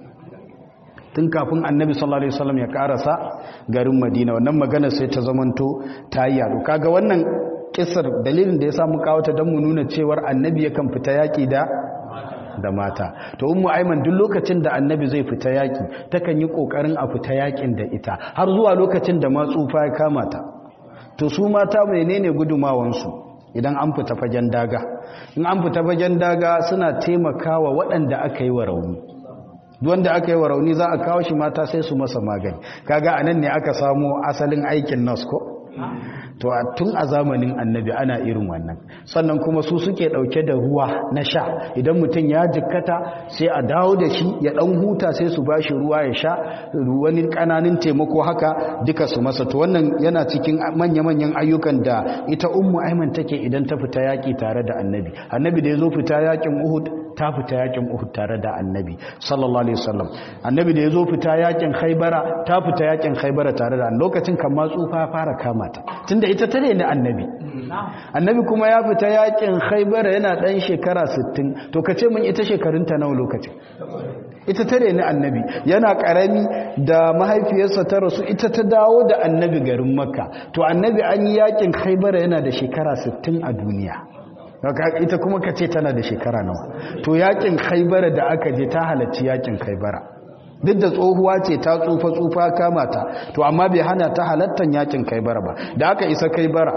tun kafin annabi sallallahu alaihi wasallam ya karasa garin Madina wannan maganar sai ta zamanto ta yi yaro kaga wannan kisar dalilin da ya samu kawata don mu nuna cewar annabi yakan fita yaki da da mata to ummu aiman duk lokacin da annabi zai fita yaki takan yi kokarin a fita yakin da ita har zuwa lokacin da ma tsufa ya kama ta to su mata menene gudumawansu idan an fita fagen daga in an fita fagen daga suna taimakawa waɗanda aka yi wa rauni wanda aka yi wa rauni za a kawo shi mata sai su masa magani kaga anan ne aka samo asalin aikin nas ko to tun a zamanin annabi ana irin wannan sannan kuma su suke dauke da ruwa na sha idan mutum ya jikkata sai a dawo da shi ya dan huta sai su bashi ruwa ya sha wani kananin taimako haka duka su masa to wannan yana cikin manya-manyan ayyukan da ita ummu aiman take idan ta fita yaki tare da annabi annabi da ya zo fita yakin uhud ta fita yakin uhud tare da annabi sallallahu alaihi wasallam annabi da ya zo fita yakin khaybara ta fita yakin khaybara tare da lokacin kan ma tsufa fara kama ta tunda ita tare ne annabi annabi kuma ya fita yakin khaybara yana dan shekara 60 to kace mun ita shekarunta nawa lokacin ita tare ne annabi yana karami da mahaifiyarsa ta rasu ita ta dawo da annabi garin makka to annabi an yi yakin khaybara yana da shekara 60 a duniya ita kuma ka ce tana da shekara nawa to yakin khaibara da aka je ta halarci yakin khaibara duk da tsohuwa ce ta tsufa tsufa kama ta to amma bai hana ta halartar yakin khaibara ba da aka isa khaibara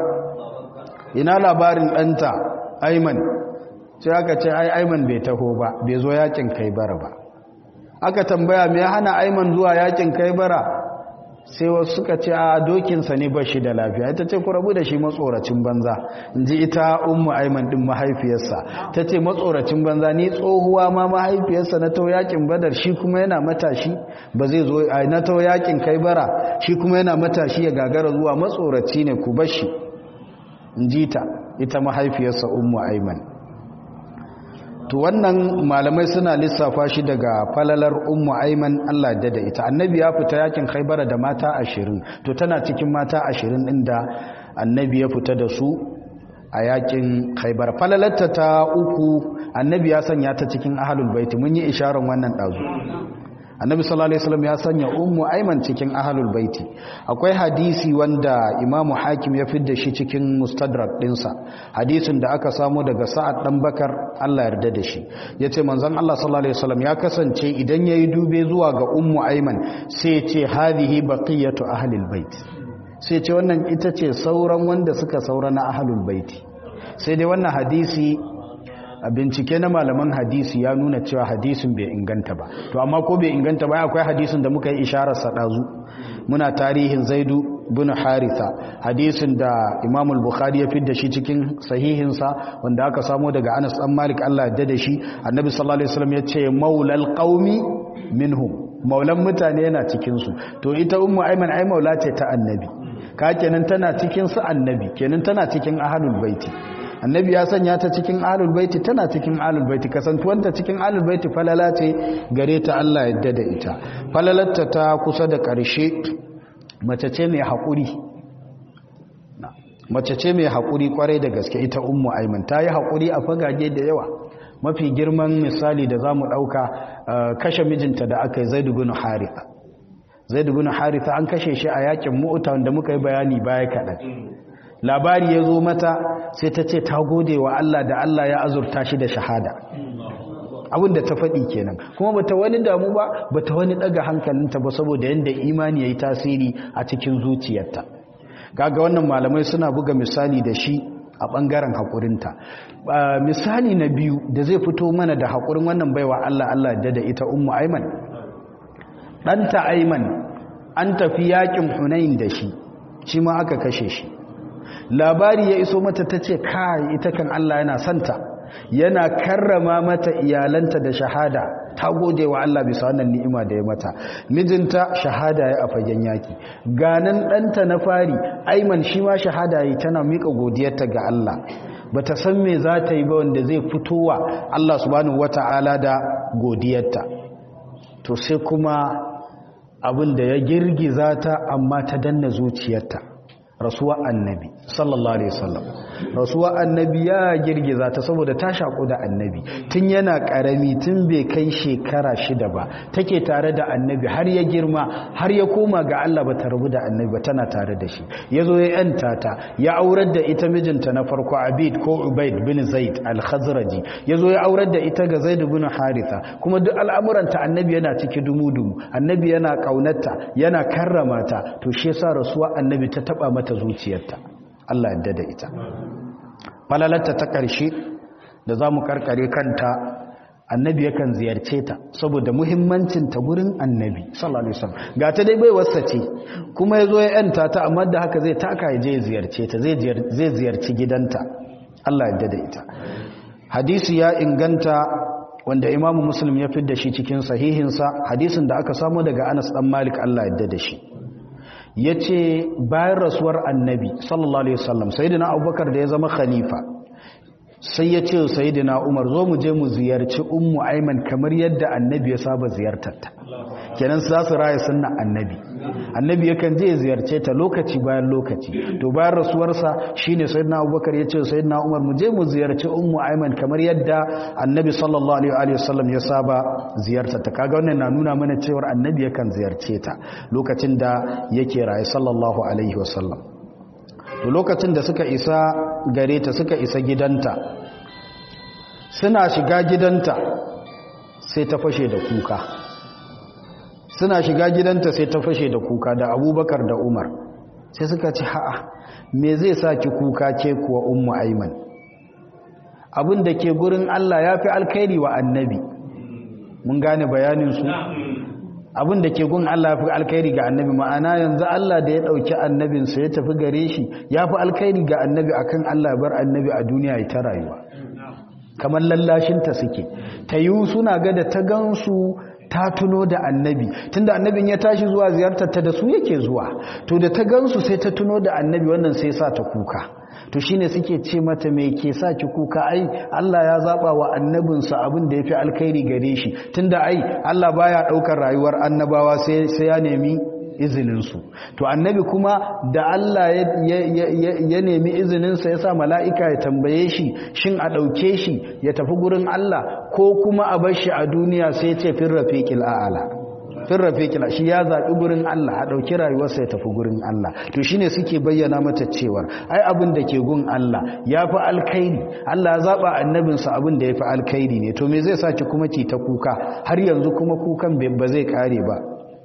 ina labarin ɗanta aiman sai aka ce ai aiman bai taho ba bai zo yakin khaibara ba aka tambaya me hana aiman zuwa yakin khaibara sai wasu suka ce a dokinsa ne ba shi da lafiya ita ce ku rabu da shi matsoracin banza in ji ita ummu aiman din mahaifiyarsa ta ce matsoracin banza ni tsohuwa ma mahaifiyarsa na tau yakin badar shi kuma yana matashi ba zai zo a na tau yakin kai bara shi kuma yana matashi ya gagara zuwa matsoraci ne ku bashi in ji ta ita mahaifiyarsa ummu aiman to wannan malamai suna lissafa shi daga falalar ummu aiman Allah da da ita annabi ya fita yakin khaybara da mata ashirin to tana cikin mata ashirin din da annabi ya fita da su a yakin khaybar falalarta ta uku annabi ya sanya ta cikin ahlul baiti mun yi isharar wannan dazu annabi sallallahu alaihi wasallam ya sanya ummu aiman cikin ahlul baiti akwai hadisi wanda imamu hakim ya fidda shi cikin mustadrak dinsa hadisin da aka samu daga sa'ad dan bakar Allah yarda da shi yace manzon Allah sallallahu alaihi wasallam ya kasance idan yayi dube zuwa ga ummu aiman sai ya ce hadhihi baqiyatu ahlil bait sai ce wannan ita ce sauran wanda suka saura na ahlul baiti sai dai wannan hadisi a bincike na malaman hadisi ya nuna cewa hadisin bai inganta ba to amma ko bai inganta ba akwai hadisin da muka yi isharar sadazu muna tarihin zaidu bin haritha hadisin da imam al-bukhari ya fidda shi cikin sahihinsa wanda aka samo daga anas dan malik Allah ya da shi annabi sallallahu alaihi wasallam ya ce maulal qaumi minhum maulan mutane yana cikin su to ita ummu ayman ay maula ce ta annabi ka kenan tana cikin su annabi kenan tana cikin ahlul baiti annabi ya sanya ta cikin ahlul baiti tana cikin ahlul baiti kasantuwanta cikin ahlul baiti falala ce gare ta Allah yadda da ita falalarta ta kusa da ƙarshe mace ce mai haƙuri mace ce mai haƙuri kwarai da gaske ita ummu aiman ta yi haƙuri a fagage da yawa mafi girman misali da za mu ɗauka kashe mijinta da aka yi zaidu bin haritha zaidu bin haritha an kashe shi a yakin mu'uta wanda muka yi bayani baya kaɗan labari ya zo mata sai ta ce ta gode wa Allah da Allah ya azurta shi da shahada abin da ta faɗi kenan kuma bata wani damu ba bata wani ɗaga hankalinta ba saboda yadda imani ya yi tasiri a cikin zuciyarta kaga wannan malamai suna buga misali da shi a ɓangaren haƙurinta misali na biyu da zai fito mana da haƙurin wannan baiwa Allah Allah da da ita ummu aiman ɗanta aiman an tafi yaƙin hunayin da shi shi ma aka kashe shi labari ya iso mata ta ce kai ita kan Allah yana santa yana karrama mata iyalanta da shahada ta gode wa Allah bisa wannan ni'ima da ya mata mijinta shahada ya a fagen yaki ganan ɗanta na fari aiman shi ma shahada yi tana miƙa godiyarta ga Allah bata san me za ta yi ba wanda zai fitowa Allah subhanahu wata'ala da godiyarta to sai kuma abin da ya girgiza ta amma ta danna zuciyarta rasuwa annabi sallallahu alaihi wasallam rasuwa annabi ya girgiza ta saboda ta shaku da annabi tun yana karami tun bai kai shekara shida ba take tare da annabi har ya girma har ya koma ga Allah bata rabu da annabi ba tana tare da shi yazo ya yanta ta ya aurar da ita mijinta na farko Abid ko Ubaid bin Zaid al-Khazraji yazo ya aurar da ita ga Zaid bin Haritha kuma duk al'amuranta annabi yana ciki dumudumu annabi yana kaunarta yana karrama ta to shi yasa rasuwa annabi ta taba mata zuciyarta Allah yadda da ita falalarta ta ƙarshe da za mu karkare kanta annabi yakan ziyarce ta saboda muhimmancinta gurin annabi sallallahu alaihi wasallam ga ta dai bai wasa ce kuma yazo ya yanta ta amma da haka zai taka ya je ya ziyarce ta zai zai ziyarci gidanta Allah yadda da ita hadisi ya inganta wanda imamu muslim ya fidda shi cikin sahihinsa hadisin da aka samu daga Anas dan Malik Allah yadda da shi ya ce bayan rasuwar annabi sallallahu alaihi wasallam sayidina abubakar da ya zama khalifa sai ya ce sayidina umar zo mu je mu ziyarci ummu aiman kamar yadda annabi ya saba ziyartarta kenan za su raya sunna annabi annabi yakan je ya ziyarce ta lokaci bayan lokaci to bayan rasuwarsa shine sayyidina abubakar ya ce sayyidina umar mu je mu ziyarci ummu aiman kamar yadda annabi sallallahu alaihi wasallam ya saba ziyartar ta kaga wannan na nuna mana cewa annabi yakan ziyarce ta lokacin da yake raye sallallahu alaihi wasallam to lokacin da suka isa gare ta suka isa gidanta suna shiga gidanta sai ta fashe da kuka suna shiga gidanta sai ta fashe da kuka da abubakar da umar sai suka ce ha'a me zai sa ki kuka ke kuwa ummu aiman abin da ke gurin Allah ya fi alkhairi wa annabi mun gane bayaninsu abin da ke gun Allah ya fi alkhairi ga annabi ma'ana yanzu Allah da ya ɗauki annabinsa ya tafi gare shi ya fi alkhairi ga annabi akan Allah bar annabi a duniya ya ta rayuwa kamar lallashinta suke ta yi suna ga da ta gansu ta tuno da annabi tunda annabin ya tashi zuwa ziyartar ta da su yake zuwa to da ta gansu sai ta tuno da annabi wannan sai sa ta kuka to shine suke ce mata me ke sa ki kuka ai Allah ya zaba wa annabinsa abin da yafi alkhairi gare shi tunda ai Allah baya daukar rayuwar annabawa sai sai ya nemi izinin su to annabi kuma da Allah ya nemi izinin sa yasa mala'ika ya tambaye shi shin a dauke shi ya tafi gurin Allah ko kuma a bar shi a duniya sai ya ce fir rafiqil a'la fin rafiqila shi ya zaɓi gurin Allah a ɗauki rayuwarsa ya tafi gurin Allah to shine suke bayyana mata cewar ai abin da ke gun Allah ya fi alkhairi Allah ya zaɓa annabinsa abin da ya fi alkhairi ne to me zai sa ki kuma ki ta kuka har yanzu kuma kukan ba zai kare ba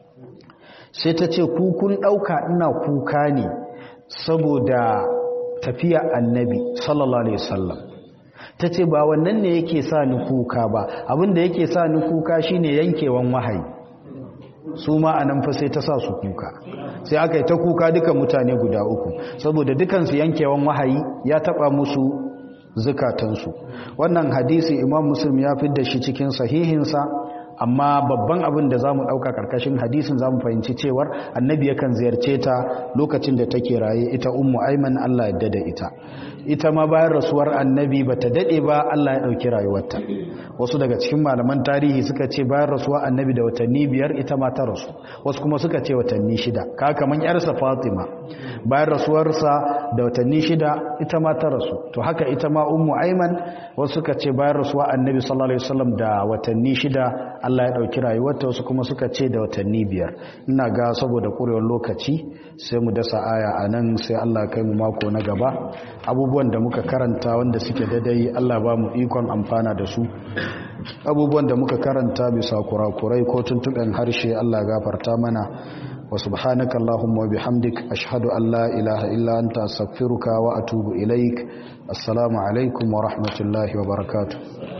sai ta ce kukun ɗauka ina kuka ne saboda tafiya annabi sallallahu alaihi wasallam ta ce ba wannan ne yake sa ni kuka ba abinda yake sa ni kuka shine yankewan wahayi su ma a nan fa sai ta sa su kuka sai aka yi ta kuka duka mutane guda uku saboda dukansu yankewan wahayi ya taba musu zukatansu wannan hadisi imam muslim ya fi da shi cikin sahihinsa amma babban abin da za mu ɗauka ƙarƙashin hadisin za mu fahimci cewar annabi yakan ziyarce ta lokacin da take raye ita ummu aiman allah yadda da ita ita ma bayan rasuwar annabi ba ta daɗe ba allah ya ɗauki rayuwarta wasu daga cikin malaman tarihi suka ce bayan rasuwar annabi da watanni biyar ita ma ta rasu wasu kuma suka ce watanni shida ka kaman yarsa fatima bayan rasuwarsa da watanni shida ita ma ta rasu to haka ita ma ummu aiman wasu suka ce bayan rasuwar annabi sallallahu alaihi wasallam da watanni shida Allah ya ɗauki rayuwarta wasu kuma suka ce da watanni biyar ina ga saboda ƙurewar lokaci sai mu dasa aya a nan sai Allah kai mu mako na gaba abubuwan da muka karanta wanda suke daidai Allah ba mu ikon amfana da su abubuwan da muka karanta bisa kurakurai ko tuntuɓen harshe Allah gafarta mana wa subhanaka allahumma wa bihamdik ashhadu an la ilaha illa anta astaghfiruka wa atubu ilaik assalamu alaikum wa rahmatullahi wa barakatuh